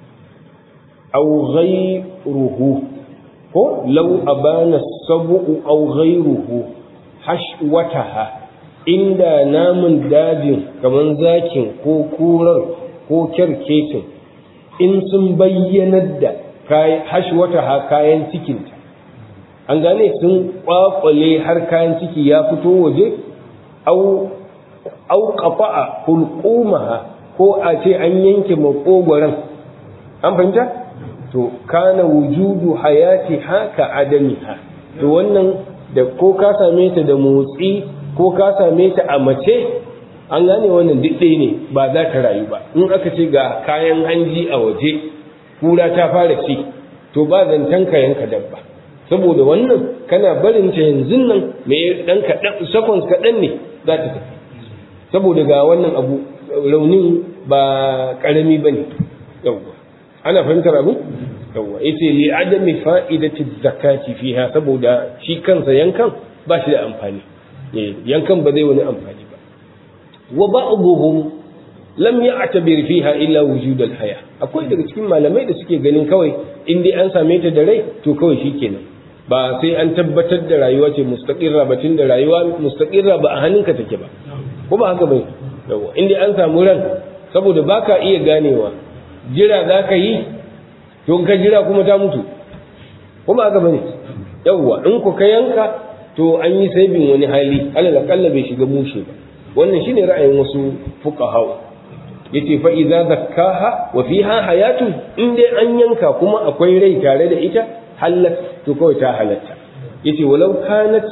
Speaker 2: aw ghayruhu ko law abana sabu aw ghayruhu hashwataha inda namun dajin kaman zakin ko kurar ko kyarkecin in sun bayyanar da hashwataha kayan cikinta an gane sun kwakwale har kayan ciki ya fito waje au au qafa'a hulqumaha ko a ce an yanke makogoran an fahimta to kana wujudu hayati haka adamiha to wannan da ko ka same ta da motsi ko ka same ta a mace an gane wannan duk ɗaya ne ba za ta rayu ba in aka ce ga kayan hanji a waje kura ta fara ci to ba zancen ka yanka dabba saboda wannan kana barin ta yanzu nan me dan kaɗan seconds kaɗan ne za ta tafi saboda ga wannan abu raunin ba ƙarami ba ne yawwa ana fahimtar abu yawwa yace li adami fa'idati zakati fiha saboda shi kansa yankan ba shi da amfani yankan ba zai wani amfani ba wa ba'dhum lam ya'tabir fiha illa wujud al-haya akwai daga cikin malamai da suke ganin kawai in dai an same ta da rai to kawai shikenan ba sai an tabbatar da rayuwa ce mustaqirra ba tun da rayuwa mustaqirra ba a hannunka take ba ko ba haka bai yawa in dai an samu ran saboda baka iya ganewa jira zaka yi to ka jira kuma ta mutu ko ba haka bane yawa in ku ka yanka to an yi saibin wani hali alal akalla bai shiga mushe ba wannan shine ra'ayin wasu fuqaha yace fa idza zakkaha wa fiha hayatun in dai an yanka kuma akwai rai tare da ita halat to kawai ta halatta yace walau kanat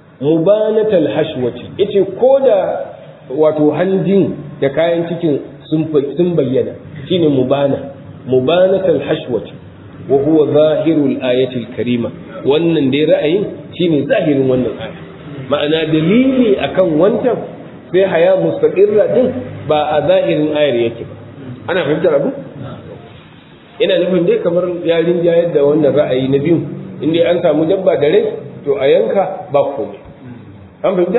Speaker 2: mubanatal hashwati yace koda wato hanjin da kayan cikin sun bayyana shine mubana mubanatul hashwati wa huwa zahirul ayatil karima wannan dai ra'ayin shine zahirin wannan aya ma'ana dalili akan wancan sai haya mustaqirra din ba a zahirin ayar yake ba ana fahimtar abu ina nufin dai kamar yarin jayar da wannan ra'ayi na biyu inda an samu dabba da rai to a yanka ba komai an fahimta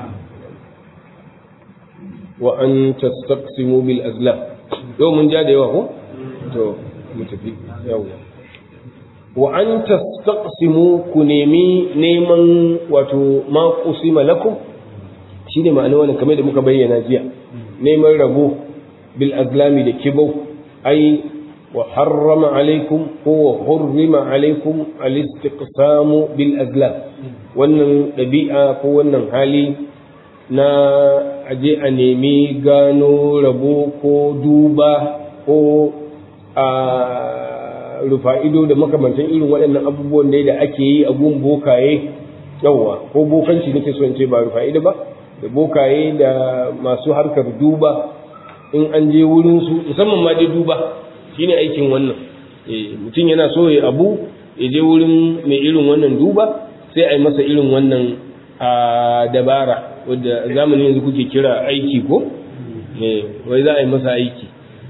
Speaker 2: wa an tastaqsimu bil azlam yau mun ja da yawa ko to mu tafi yawa wa an tastaqsimu ku nemi neman wato ma qusima lakum shine ma'ana wannan kamar da muka bayyana jiya neman rabo bil azlami da kibau ai wa harrama alaikum ko wa hurrima alaikum al istiqsamu bil azlam wannan dabi'a ko wannan hali na aje a nemi gano rabo ko duba ko a rufa ido da makamantan irin waɗannan abubuwan da ake yi a gun bokaye yawa ko bokanci nake so in ce ba rufa ido ba da bokaye da masu harkar duba in an je wurin su musamman ma dai duba shine aikin wannan mutum yana so ya abu ya je wurin mai irin wannan duba sai a yi masa irin wannan a dabara wadda zamanin yanzu kuke kira aiki ko wai za a yi masa aiki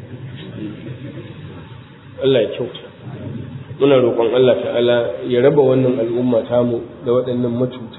Speaker 2: Allah ya kyauta muna roƙon Allah ta'ala ya raba wannan al'umma tamu da waɗannan matuta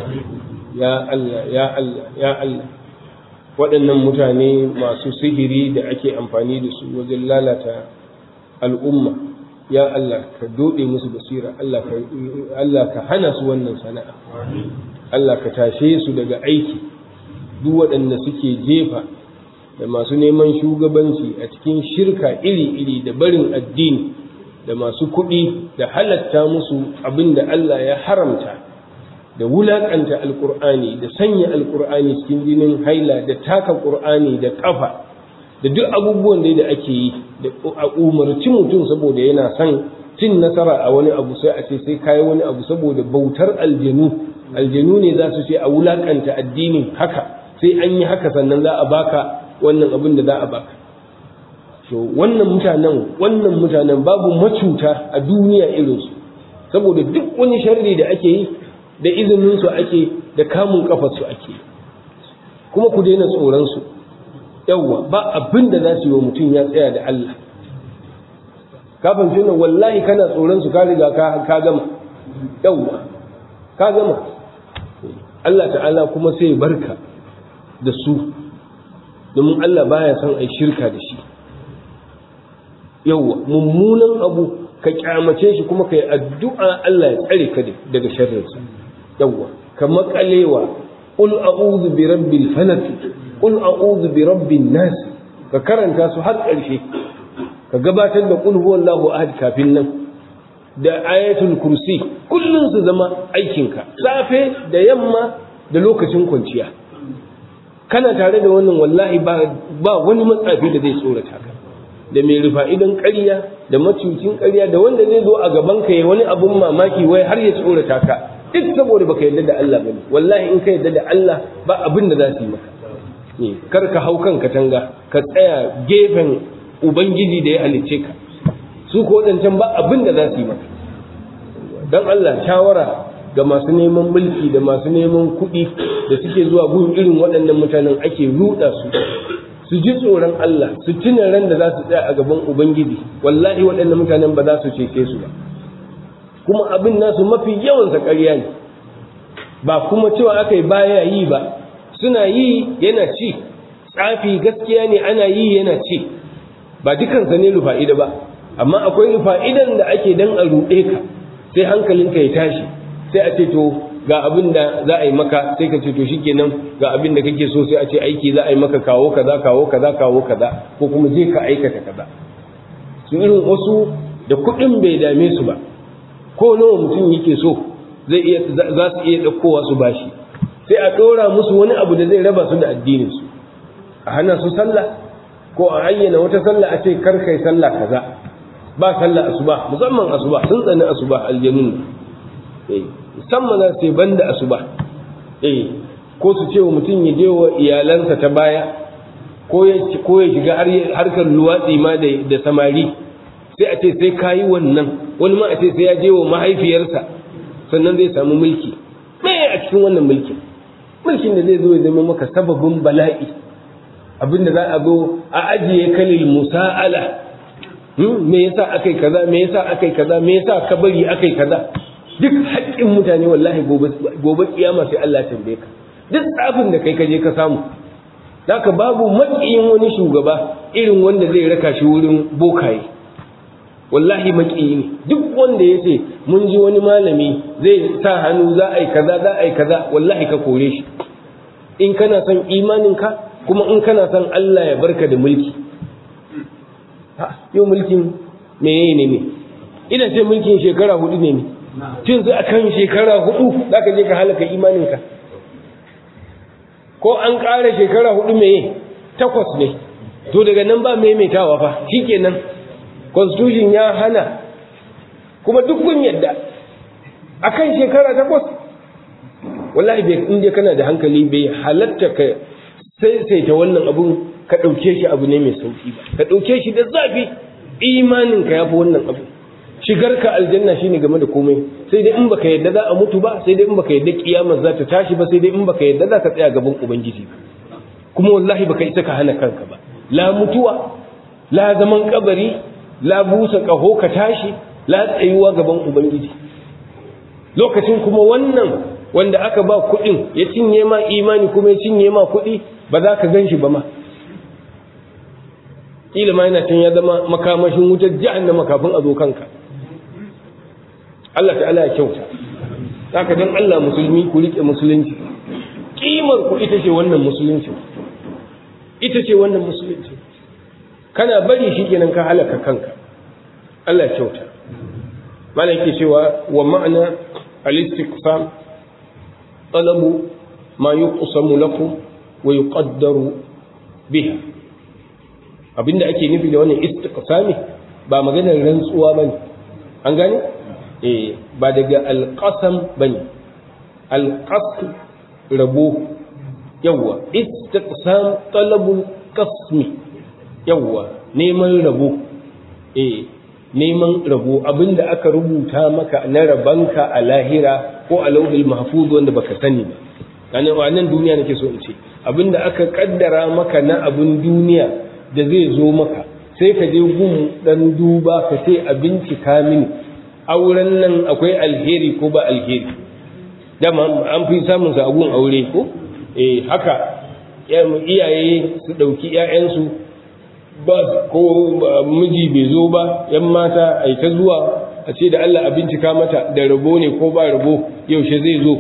Speaker 2: ya Allah ya Allah ya Allah waɗannan mutane masu sihiri da ake amfani da su wajen lalata al'umma ya Allah ka doɗe musu basira Allah ka hana su wannan sana'a Allah ka tashe su daga aiki duk waɗanda suke jefa da masu neman shugabanci a cikin shirka iri-iri da barin addini da masu kuɗi da halatta musu abin da Allah ya haramta da wulaƙanta alƙur'ani da sanya alƙur'ani cikin jinin haila da taka ƙur'ani da ƙafa da duk abubuwan da ake yi da a umarci mutum saboda yana son cin nasara a wani abu sai a ce sai kayi wani abu saboda bautar aljanu aljanu ne za su ce a wulaƙanta addinin haka sai an yi haka sannan za a baka wannan abin da za a baka to wannan mutanen wannan mutanen babu macuta a duniya irinsu saboda duk wani sharri da ake yi da izinin su ake da kamun kafar su ake kuma ku daina tsoron su yawwa ba abin da za su yi wa mutum ya tsaya da Allah kafin tunan wallahi kana tsoron su ka riga ka gama yawwa ka gama Allah ta'ala kuma sai barka da su domin Allah baya son ai shirka da shi yawwa mummunan abu ka kyamace shi kuma ka yi addu'a Allah ya tsare ka daga sharrinsa yawwa ka makalewa qul a'udhu bi rabbil falaq qul a'udhu bi rabbin nas ka karanta su har ƙarshe ka gabatar da qul huwallahu ahad kafin nan da ayatul kursi kullun su zama aikinka safe da yamma da lokacin kwanciya kana tare da wannan wallahi ba wani matsafi da zai tsorata ka da mai rufa idan ƙarya da macucin ƙarya da wanda zai zo a gaban ka ya wani abun mamaki wai har ya tsorata ka duk saboda baka yarda da Allah bane wallahi in ka yarda da Allah ba abin da za su yi maka kar ka hau kan katanga ka tsaya gefen ubangiji da ya halicce ka su ko wadancan ba abin da za su yi maka dan Allah shawara ga masu neman mulki da masu neman kuɗi da suke zuwa gun irin waɗannan mutanen ake ruɗa su su ji tsoron Allah su tuna ran da za su tsaya a gaban Ubangiji wallahi waɗannan mutanen ba za su cece su ba kuma abin nasu mafi yawan ƙarya ne ba kuma cewa aka yi baya yi ba suna yi yana ci tsafi gaskiya ne ana yi yana ci ba dukansa ne rufa'ida ba amma akwai rufa'idan da ake dan a ruɗe ka sai hankalinka ya tashi sai a ce to ga abin da za a yi maka sai ka ce to shikenan ga abin da kake so sai a ce aiki za a yi maka kawo kaza kawo kaza kawo kaza ko kuma je ka aikata kaza su irin wasu da kuɗin bai dame su ba ko nawa mutum yake so zai iya za su iya ɗaukowa su bashi sai a ɗora musu wani abu da zai raba su da addinin su a hana su sallah ko a ayyana wata sallah a ce kar kai sallah kaza ba sallah asuba musamman asuba sun tsani asuba aljanun musamman za su yi banda asuba eh ko su ce wa mutum ya je wa iyalansa ta baya ko ya ko ya shiga harkar luwatsi ma da da samari sai a ce sai kayi wannan wani ma a ce sai ya je wa mahaifiyarsa sannan zai samu mulki me a cikin wannan mulkin mulkin da zai zo ya zama maka sababin bala'i abinda za a zo a ajiye kalil musa'ala me yasa akai kaza me yasa akai kaza me yasa ka bari akai kaza duk haƙƙin mutane wallahi gobe gobe kiyama sai Allah ya tambaye ka duk tsafin da kai ka je ka samu zaka babu maƙiyin wani shugaba irin wanda zai raka shi wurin bokaye wallahi maƙiyi ne duk wanda ya ce mun ji wani malami zai sa hannu za a yi kaza za a yi kaza wallahi ka kore shi in kana son imaninka kuma in kana son Allah ya barka da mulki yau mulkin meye ne ne ina ce mulkin shekara hudu ne ne tun su akan shekara hudu za ka je ka halaka imaninka ko an ƙara shekara hudu meye takwas ne to daga nan ba maimaitawa fa shikenan constitution ya hana kuma duk kun yadda akan shekara takwas wallahi bai in kana da hankali bai halatta ka sai sai ta wannan abun ka ɗauke shi abu ne mai sauki ba ka ɗauke shi da zafi imanin ka yafi wannan abu shigar ka aljanna shine game da komai sai dai in baka yadda za a mutu ba sai dai in baka yadda kiyamar za ta tashi ba sai dai in baka yadda za ka tsaya gaban ubangiji ba kuma wallahi baka isa ka hana kanka ba la mutuwa la zaman kabari la busa kaho ka tashi la tsayuwa gaban ubangiji lokacin kuma wannan wanda aka ba kuɗin ya cinye ma imani kuma ya cinye ma kuɗi ba za ka gan shi ba ma kila ma yana can ya zama makamashin wutar jahannama kafin a zo kanka Allah ta'ala ya kyauta haka dan Allah musulmi ku rike musulunci kimar ku ita ce wannan musulunci ita ce wannan musulunci kana bari shi kenan ka halaka kanka Allah ya kyauta malam yake cewa wa ma'ana al-istiqsam talabu ma yuqsamu lakum wa yuqaddaru biha abinda ake nufi da wannan istiqsami ba maganar rantsuwa bane an gane eh ba daga alqasam bane alqasm rabo yawa istiqsam talabul qasmi yawa neman rabo eh neman rabo abinda aka rubuta maka na rabanka a lahira ko a lauhul mahfuz wanda baka sani ba nan duniya nake so in ce abinda aka kaddara maka na abin duniya da zai zo maka sai ka je gun dan duba ka ce a bincika mini auren nan akwai alheri ko ba alheri dama an fi samun sa gun aure ko eh haka iyaye su dauki ƴaƴansu ba ko miji bai zo ba yan mata ai ta zuwa a ce da Allah a bincika mata da rabo ne ko ba rabo yaushe zai zo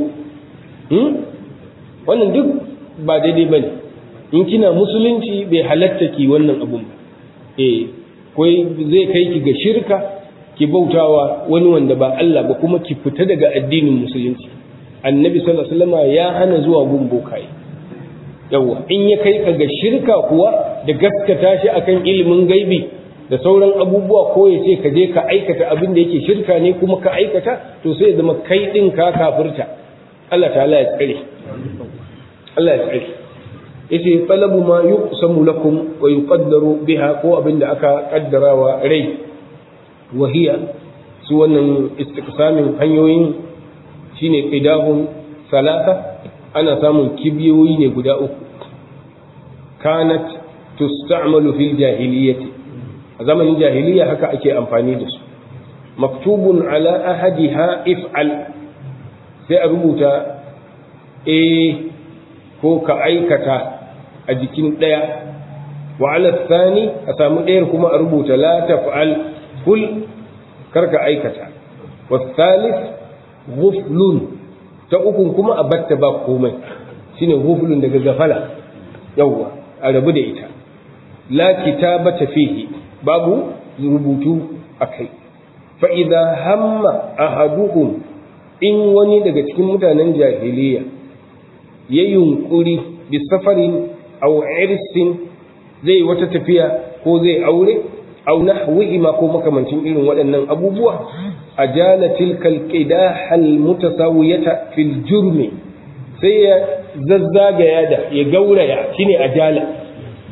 Speaker 2: wannan duk ba daidai bane in kina musulunci bai halatta ki wannan abun ba eh koi zai kai ki ga shirka ki bautawa wani wanda ba Allah ba kuma ki fita daga addinin musulunci annabi sallallahu alaihi wasallam ya hana zuwa gun bokaye yawa in ya kai ka ga shirka kuwa da gaskata shi akan ilimin gaibi da sauran abubuwa ko ya ce ka je ka aikata abin da yake shirka ne kuma ka aikata to sai ya zama kai din ka kafirta Allah ta'ala ya tsare Allah ya tsare yace talabu ma yuqsamu lakum wa yuqaddaru biha ko abinda aka kaddarawa rai wa hiya su wannan istiqsamin hanyoyin shine qidahum salasa ana samun kibiyoyi ne guda uku kanat tusta'malu fil jahiliyyati a zamanin jahiliya haka ake amfani da su maktubun ala ahadiha if'al sai a rubuta eh ko ka aikata a jikin ɗaya wa ala thani a samu ɗayar kuma a rubuta la taf'al kul karka aikata wa thalith ghuflun ta ukun kuma a batta ba komai shine ghuflun daga gafala yawwa a rabu da ita la kitabata fihi babu rubutu akai fa idza hamma ahaduhum in wani daga cikin mutanen jahiliya ya yunkuri bi safarin aw irsin zai wata tafiya ko zai aure aw nahwihi ma ko makamancin irin waɗannan abubuwa ajala tilkal qidah al mutasawiyata fil jurmi sai ya zazzagaya da ya gauraya shine ajala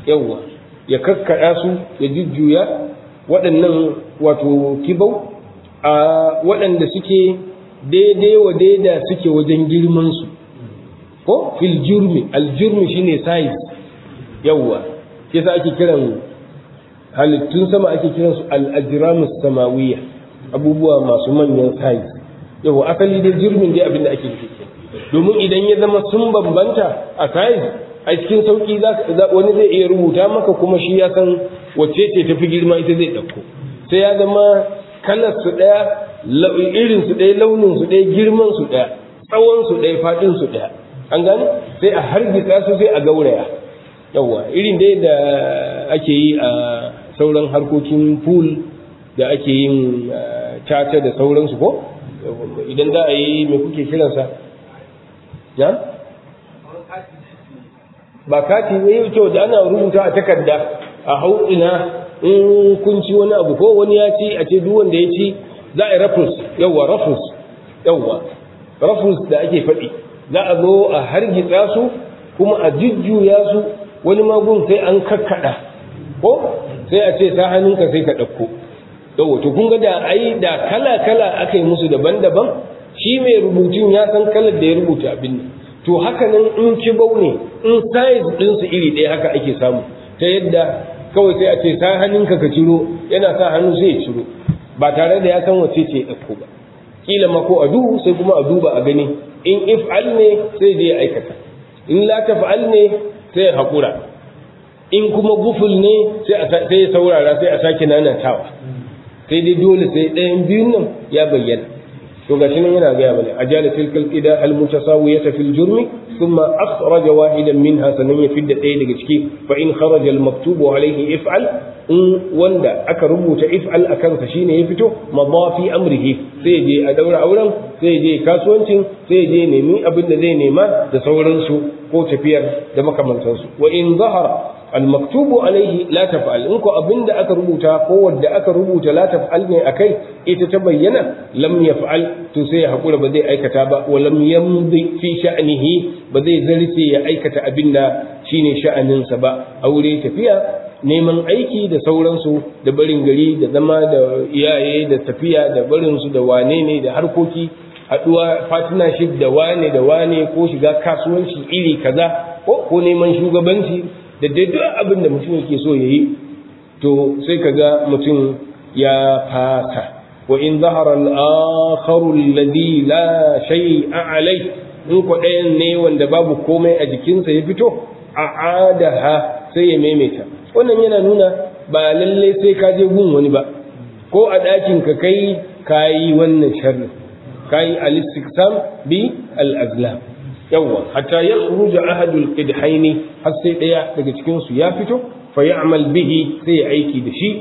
Speaker 2: yawwa ya kakkaɗa su ya jujjuya waɗannan wato kibau a waɗanda suke daidai wa daida suke wajen girmansu ko fil jurmi aljurmi shine size yawwa ke sa ake kiran halittun sama ake kiran su al-ajramus samawiyya abubuwa masu manyan size yawwa asali dai jurmin dai abinda ake nufi domin idan ya zama sun bambanta a size a cikin sauki wani zai iya rubuta maka kuma shi ya san wacce ce tafi girma ita zai ɗauko sai ya zama kalar su ɗaya irin su ɗaya launin su ɗaya girman su ɗaya tsawon su ɗaya faɗin su ɗaya an gane sai a hargitsa su sai a gauraya yawwa irin dai da ake yi a sauran harkokin pool da ake yin caca da sauransu ko idan za a yi mai kuke kiransa ya ba kati ne kyau da ana rubuta a takarda a hautsina in kun ci wani abu ko wani ya ci a ce duk wanda ya ci za a yi rafus yawwa rafus yawwa rafus da ake faɗi za a zo a hargitsa su kuma a jujjuya su wani magun sai an kakkaɗa ko sai a ce sa hannunka sai ka ɗauko yawwa to kun ga da ai da kala kala aka yi musu daban-daban shi mai rubutun ya san kalar da ya rubuta abin nan to haka nan in kibau ne in size ɗinsu iri ɗaya haka ake samu ta yadda kawai sai a ce sa hannunka ka ciro yana sa hannu sai ya ciro ba tare da ya san wace ce ya ɗauko ba kila ma ko a duhu sai kuma a duba a gani in if'al ne sai je ya aikata in la taf'al ne sai ya haƙura in kuma guful ne sai ya saurara sai a sake nanatawa sai dai dole sai ɗayan biyun nan ya bayyana to gashi nan yana gaya mana ajala tilkal qida al mutasawiyata fil jurmi thumma akhraja wahidan minha sanan ya fidda ɗaya daga ciki fa in kharaja al maktubu alayhi if'al in wanda aka rubuta if'al a kansa shine ya fito madafi amrihi sai je a daura auren sai je kasuwancin sai je nemi abin da zai nema da sauransu ko tafiyar da makamantansu wa in zahara المكتوب عليه لا تفعل إنكو أبند أكا ربوتا قوة دا أكا ربوتا لا تفعل أكي إتتبين لم يفعل تسي حقول بدي أي كتابة ولم يمضي في شأنه بدي زلسي أي كتابين شيني شأن سبا أولي تفيا neman aiki da sauransu da barin gari da zama da iyaye da tafiya da barinsu da wane ne da harkoki haɗuwa partnership da wane da wane ko shiga kasuwanci iri kaza ko neman shugabanci da daidai abin da mutum yake so ya yi to sai ka ga mutum ya fata wa in zahara al-akharu alladhi la shay'a alai in ko ɗayan ne wanda babu komai a jikinsa ya fito a adaha sai ya maimaita wannan yana nuna ba lalle sai ka je gun wani ba ko a ɗakin ka kai kayi wannan sharri kayi al-istiqsam bi al-azlam yawwa hatta ya khuruja ahadul qidhaini har sai daya daga cikin su ya fito fa ya'mal bihi sai ya aiki da shi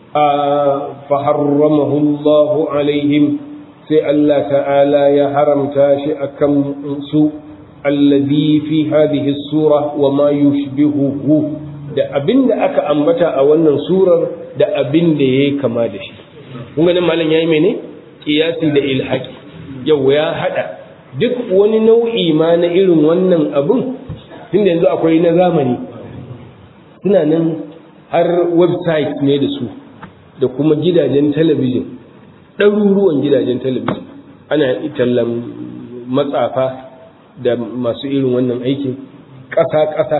Speaker 2: fa harramahu Allah alaihim sai Allah ta'ala ya haramta shi akan su alladhi fi hadhihi sura wa ma yushbihuhu da abinda aka ambata a wannan surar da abinda yayi kama da shi kun ga nan malam yayi mene qiyasi da ilhaqi yawwa ya hada duk wani nau'i ma na irin wannan abun tunda yanzu akwai na zamani suna nan har website ne da su da kuma gidajen talabijin ɗaruruwan gidajen talabijin ana tallan matsafa da masu irin wannan aikin ƙasa-ƙasa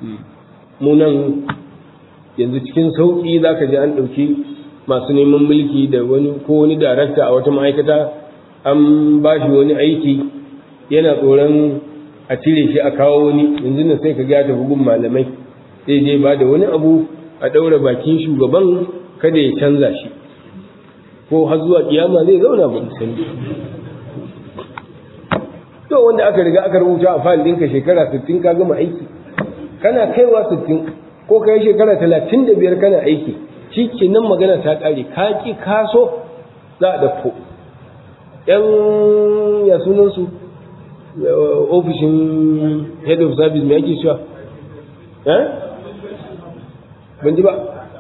Speaker 2: munan yanzu cikin sauƙi za ka ji an ɗauki masu neman mulki da wani ko wani darakta a wata ma'aikata an ba shi wani aiki yana tsoron a cire shi a kawo wani yanzu nan sai ka ga ta bugun malamai sai je ba da wani abu a ɗaura bakin shugaban kada ya canza shi ko har zuwa kiyama zai zauna ba sani to wanda aka riga aka rubuta a fayil ɗinka shekara 60 ka gama aiki kana kaiwa 60 ko ka yi shekara 35 kana aiki shi ke nan magana ta ƙare ka ƙi kaso za a ɗauko ‘yan ya sunansu ofishin head of service mai ake cewa ban ji ba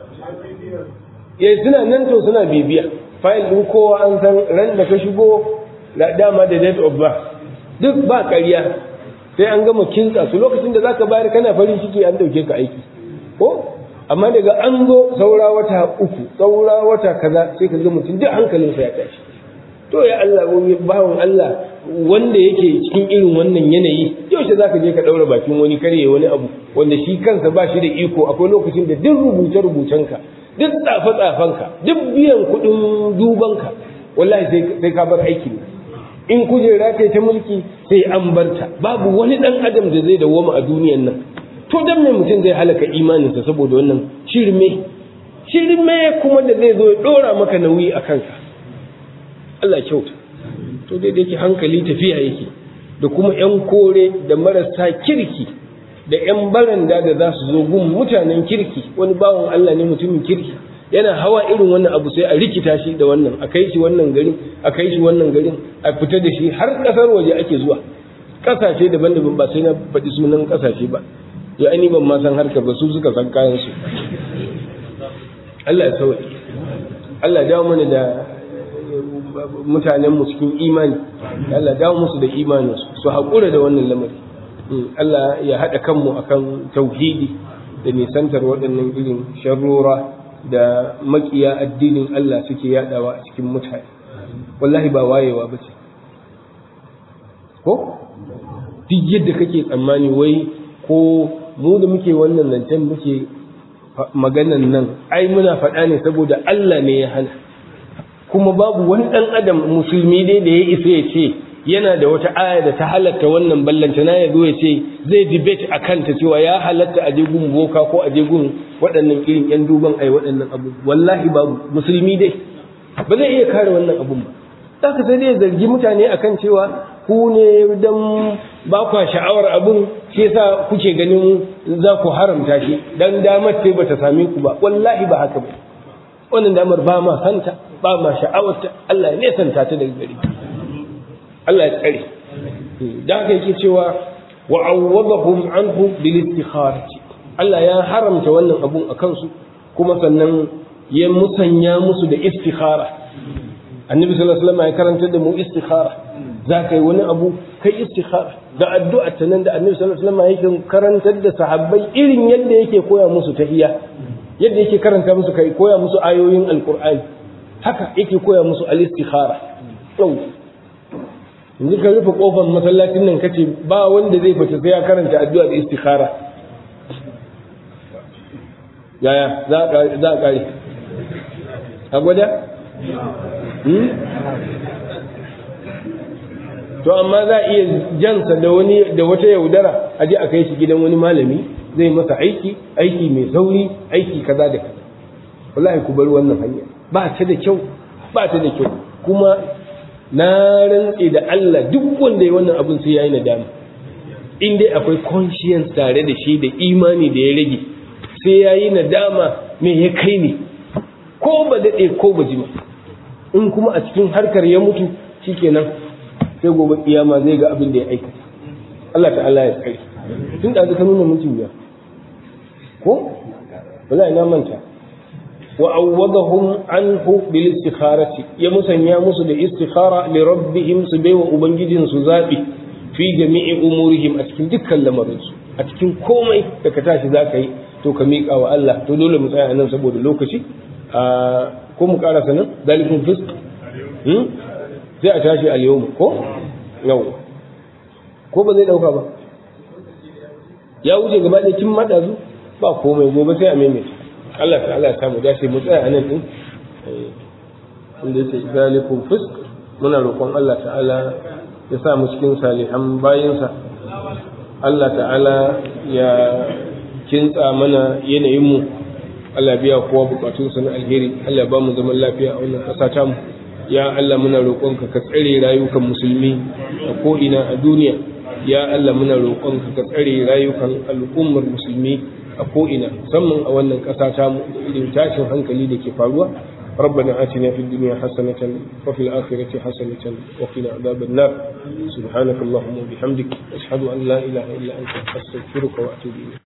Speaker 2: ya suna nan to suna bibiya fayil ɗin kowa an san ran da ka shigo da dama da date of birth duk ba ƙarya sai an gama kintsa su lokacin da zaka bayar kana farin ciki an dauke ka aiki ko amma daga an zo saura wata uku saura wata kaza sai ka ga mutum duk hankalinsa ya tashi to ya Allah wani bawan Allah wanda yake cikin irin wannan yanayi yaushe za ka je ka ɗaura bakin wani karye wani abu wanda shi kansa ba shi da iko akwai lokacin da duk rubuce rubucenka duk tsafe tsafenka duk biyan kuɗin dubanka wallahi sai ka bar aikin in kujera ce ta mulki sai an barta babu wani ɗan adam da zai dawwama a duniyan nan to dan me mutum zai halaka imaninsa saboda wannan shirme shirme kuma da zai zo ya ɗora maka nauyi a kanka Allah kyauta to dai da yake hankali tafiya yake da kuma ‘yan kore da marasa kirki da ‘yan baranda da za su zo gun mutanen kirki wani bawan Allah ne mutumin kirki yana hawa irin wannan abu sai a rikita shi da wannan a kai shi wannan garin a kai shi wannan garin a fita da shi har ƙasar waje ake zuwa ƙasashe daban-daban ba sai na faɗi sunan ƙasashe ba ya ani ban ma san harkar ba su suka san kayan su Allah ya sauke Allah ya dawo mana da mutanen mu cikin imani Allah dawo musu da imani su haƙura da wannan lamari Allah ya haɗa kanmu akan tauhidi da nisantar waɗannan irin sharrora da makiya addinin Allah suke yaɗawa a cikin mutane wallahi ba wayewa ba ce ko duk yadda kake tsammani wai ko mu da muke wannan zancen muke maganan nan ai muna faɗa ne saboda Allah ne ya hana kuma babu wani ɗan adam musulmi dai da ya isa ya ce yana da wata aya da ta halatta wannan ballanta na ya zo ya ce zai debate a kanta cewa ya halatta a gun boka ko a gun waɗannan irin yan duban ai waɗannan abu wallahi babu musulmi dai ba zai iya kare wannan abun ba za ka sai dai zargi mutane akan cewa ku ne dan ba kwa sha'awar abun shi yasa kuke ganin za ku haramta shi dan damar ce bata same ku ba wallahi ba haka ba wannan damar ba ma santa ba ma sha'awarta Allah ne santa ta daga gari Allah ya tsare da haka yake cewa wa awwadahum anhu bil istikharati Allah ya haramta wannan abun a kansu kuma sannan ya musanya musu da istikhara annabi sallallahu alaihi wasallam ya karanta da mu istikhara za ka yi wani abu kai istikhara da addu'a ta nan da annabi sallallahu alaihi wasallam yake karantar da sahabbai irin yadda yake koya musu tahiyya yadda yake karanta musu kai koya musu ayoyin alqur'ani haka yake koya musu al-istikhara yau yanzu ka rufe kofar masallacin nan kace ba wanda zai fita sai ya karanta addu'a da istikhara yaya za a za a kare a gwada to amma za a iya jansa da wani da wata yaudara a je a kai shi gidan wani malami zai masa aiki aiki mai sauri aiki kaza da kaza wallahi ku bar wannan hanya ba ta da kyau ba ta da kyau kuma na rantse da Allah duk wanda ya wannan abin sai yayi nadama in dai akwai conscience tare da shi da imani da ya rage sai yayi nadama me ya kai ne ko ba daɗe ko ba jima in kuma a cikin harkar ya mutu shikenan sai gobe kiyama zai ga abin da ya aikata Allah ta'ala ya tsare tun da ka nuna mutum ya ko wallahi na manta wa awwadahum anhu bil istikharati ya musanya musu da istikhara li rabbihim su baiwa ubangijin su zabi fi jami'i umurihim a cikin dukkan lamarin su a cikin komai da ka tashi zaka yi to ka miƙa wa Allah to dole mu tsaya nan saboda lokaci a ko mu karasa nan zalikun fisq sai a tashi al-yawm ko yau ko ba zai dauka ba ya wuce gaba da kin madazu ba komai gobe sai a maimaita Allah ta Allah ya samu dace mu tsaya anan din inda yake zalikun fisq muna roƙon Allah ta'ala ya sa mu cikin salihan bayinsa Allah ta'ala ya kintsa mana yanayin mu Allah biya kowa bukatunsa na alheri Allah ba mu zaman lafiya a wannan ƙasa tamu ya Allah muna roƙonka ka tsare rayukan musulmi a ko'ina a duniya ya Allah muna roƙonka ka tsare rayukan al'ummar musulmi a ko'ina musamman a wannan ƙasa tamu da irin tashin hankali da ke faruwa ربنا آتنا في الدنيا حسنة وفي الآخرة حسنة وقنا عذاب النار سبحانك اللهم وبحمدك أشهد أن لا إله إلا أنت أستغفرك وأتوب إليك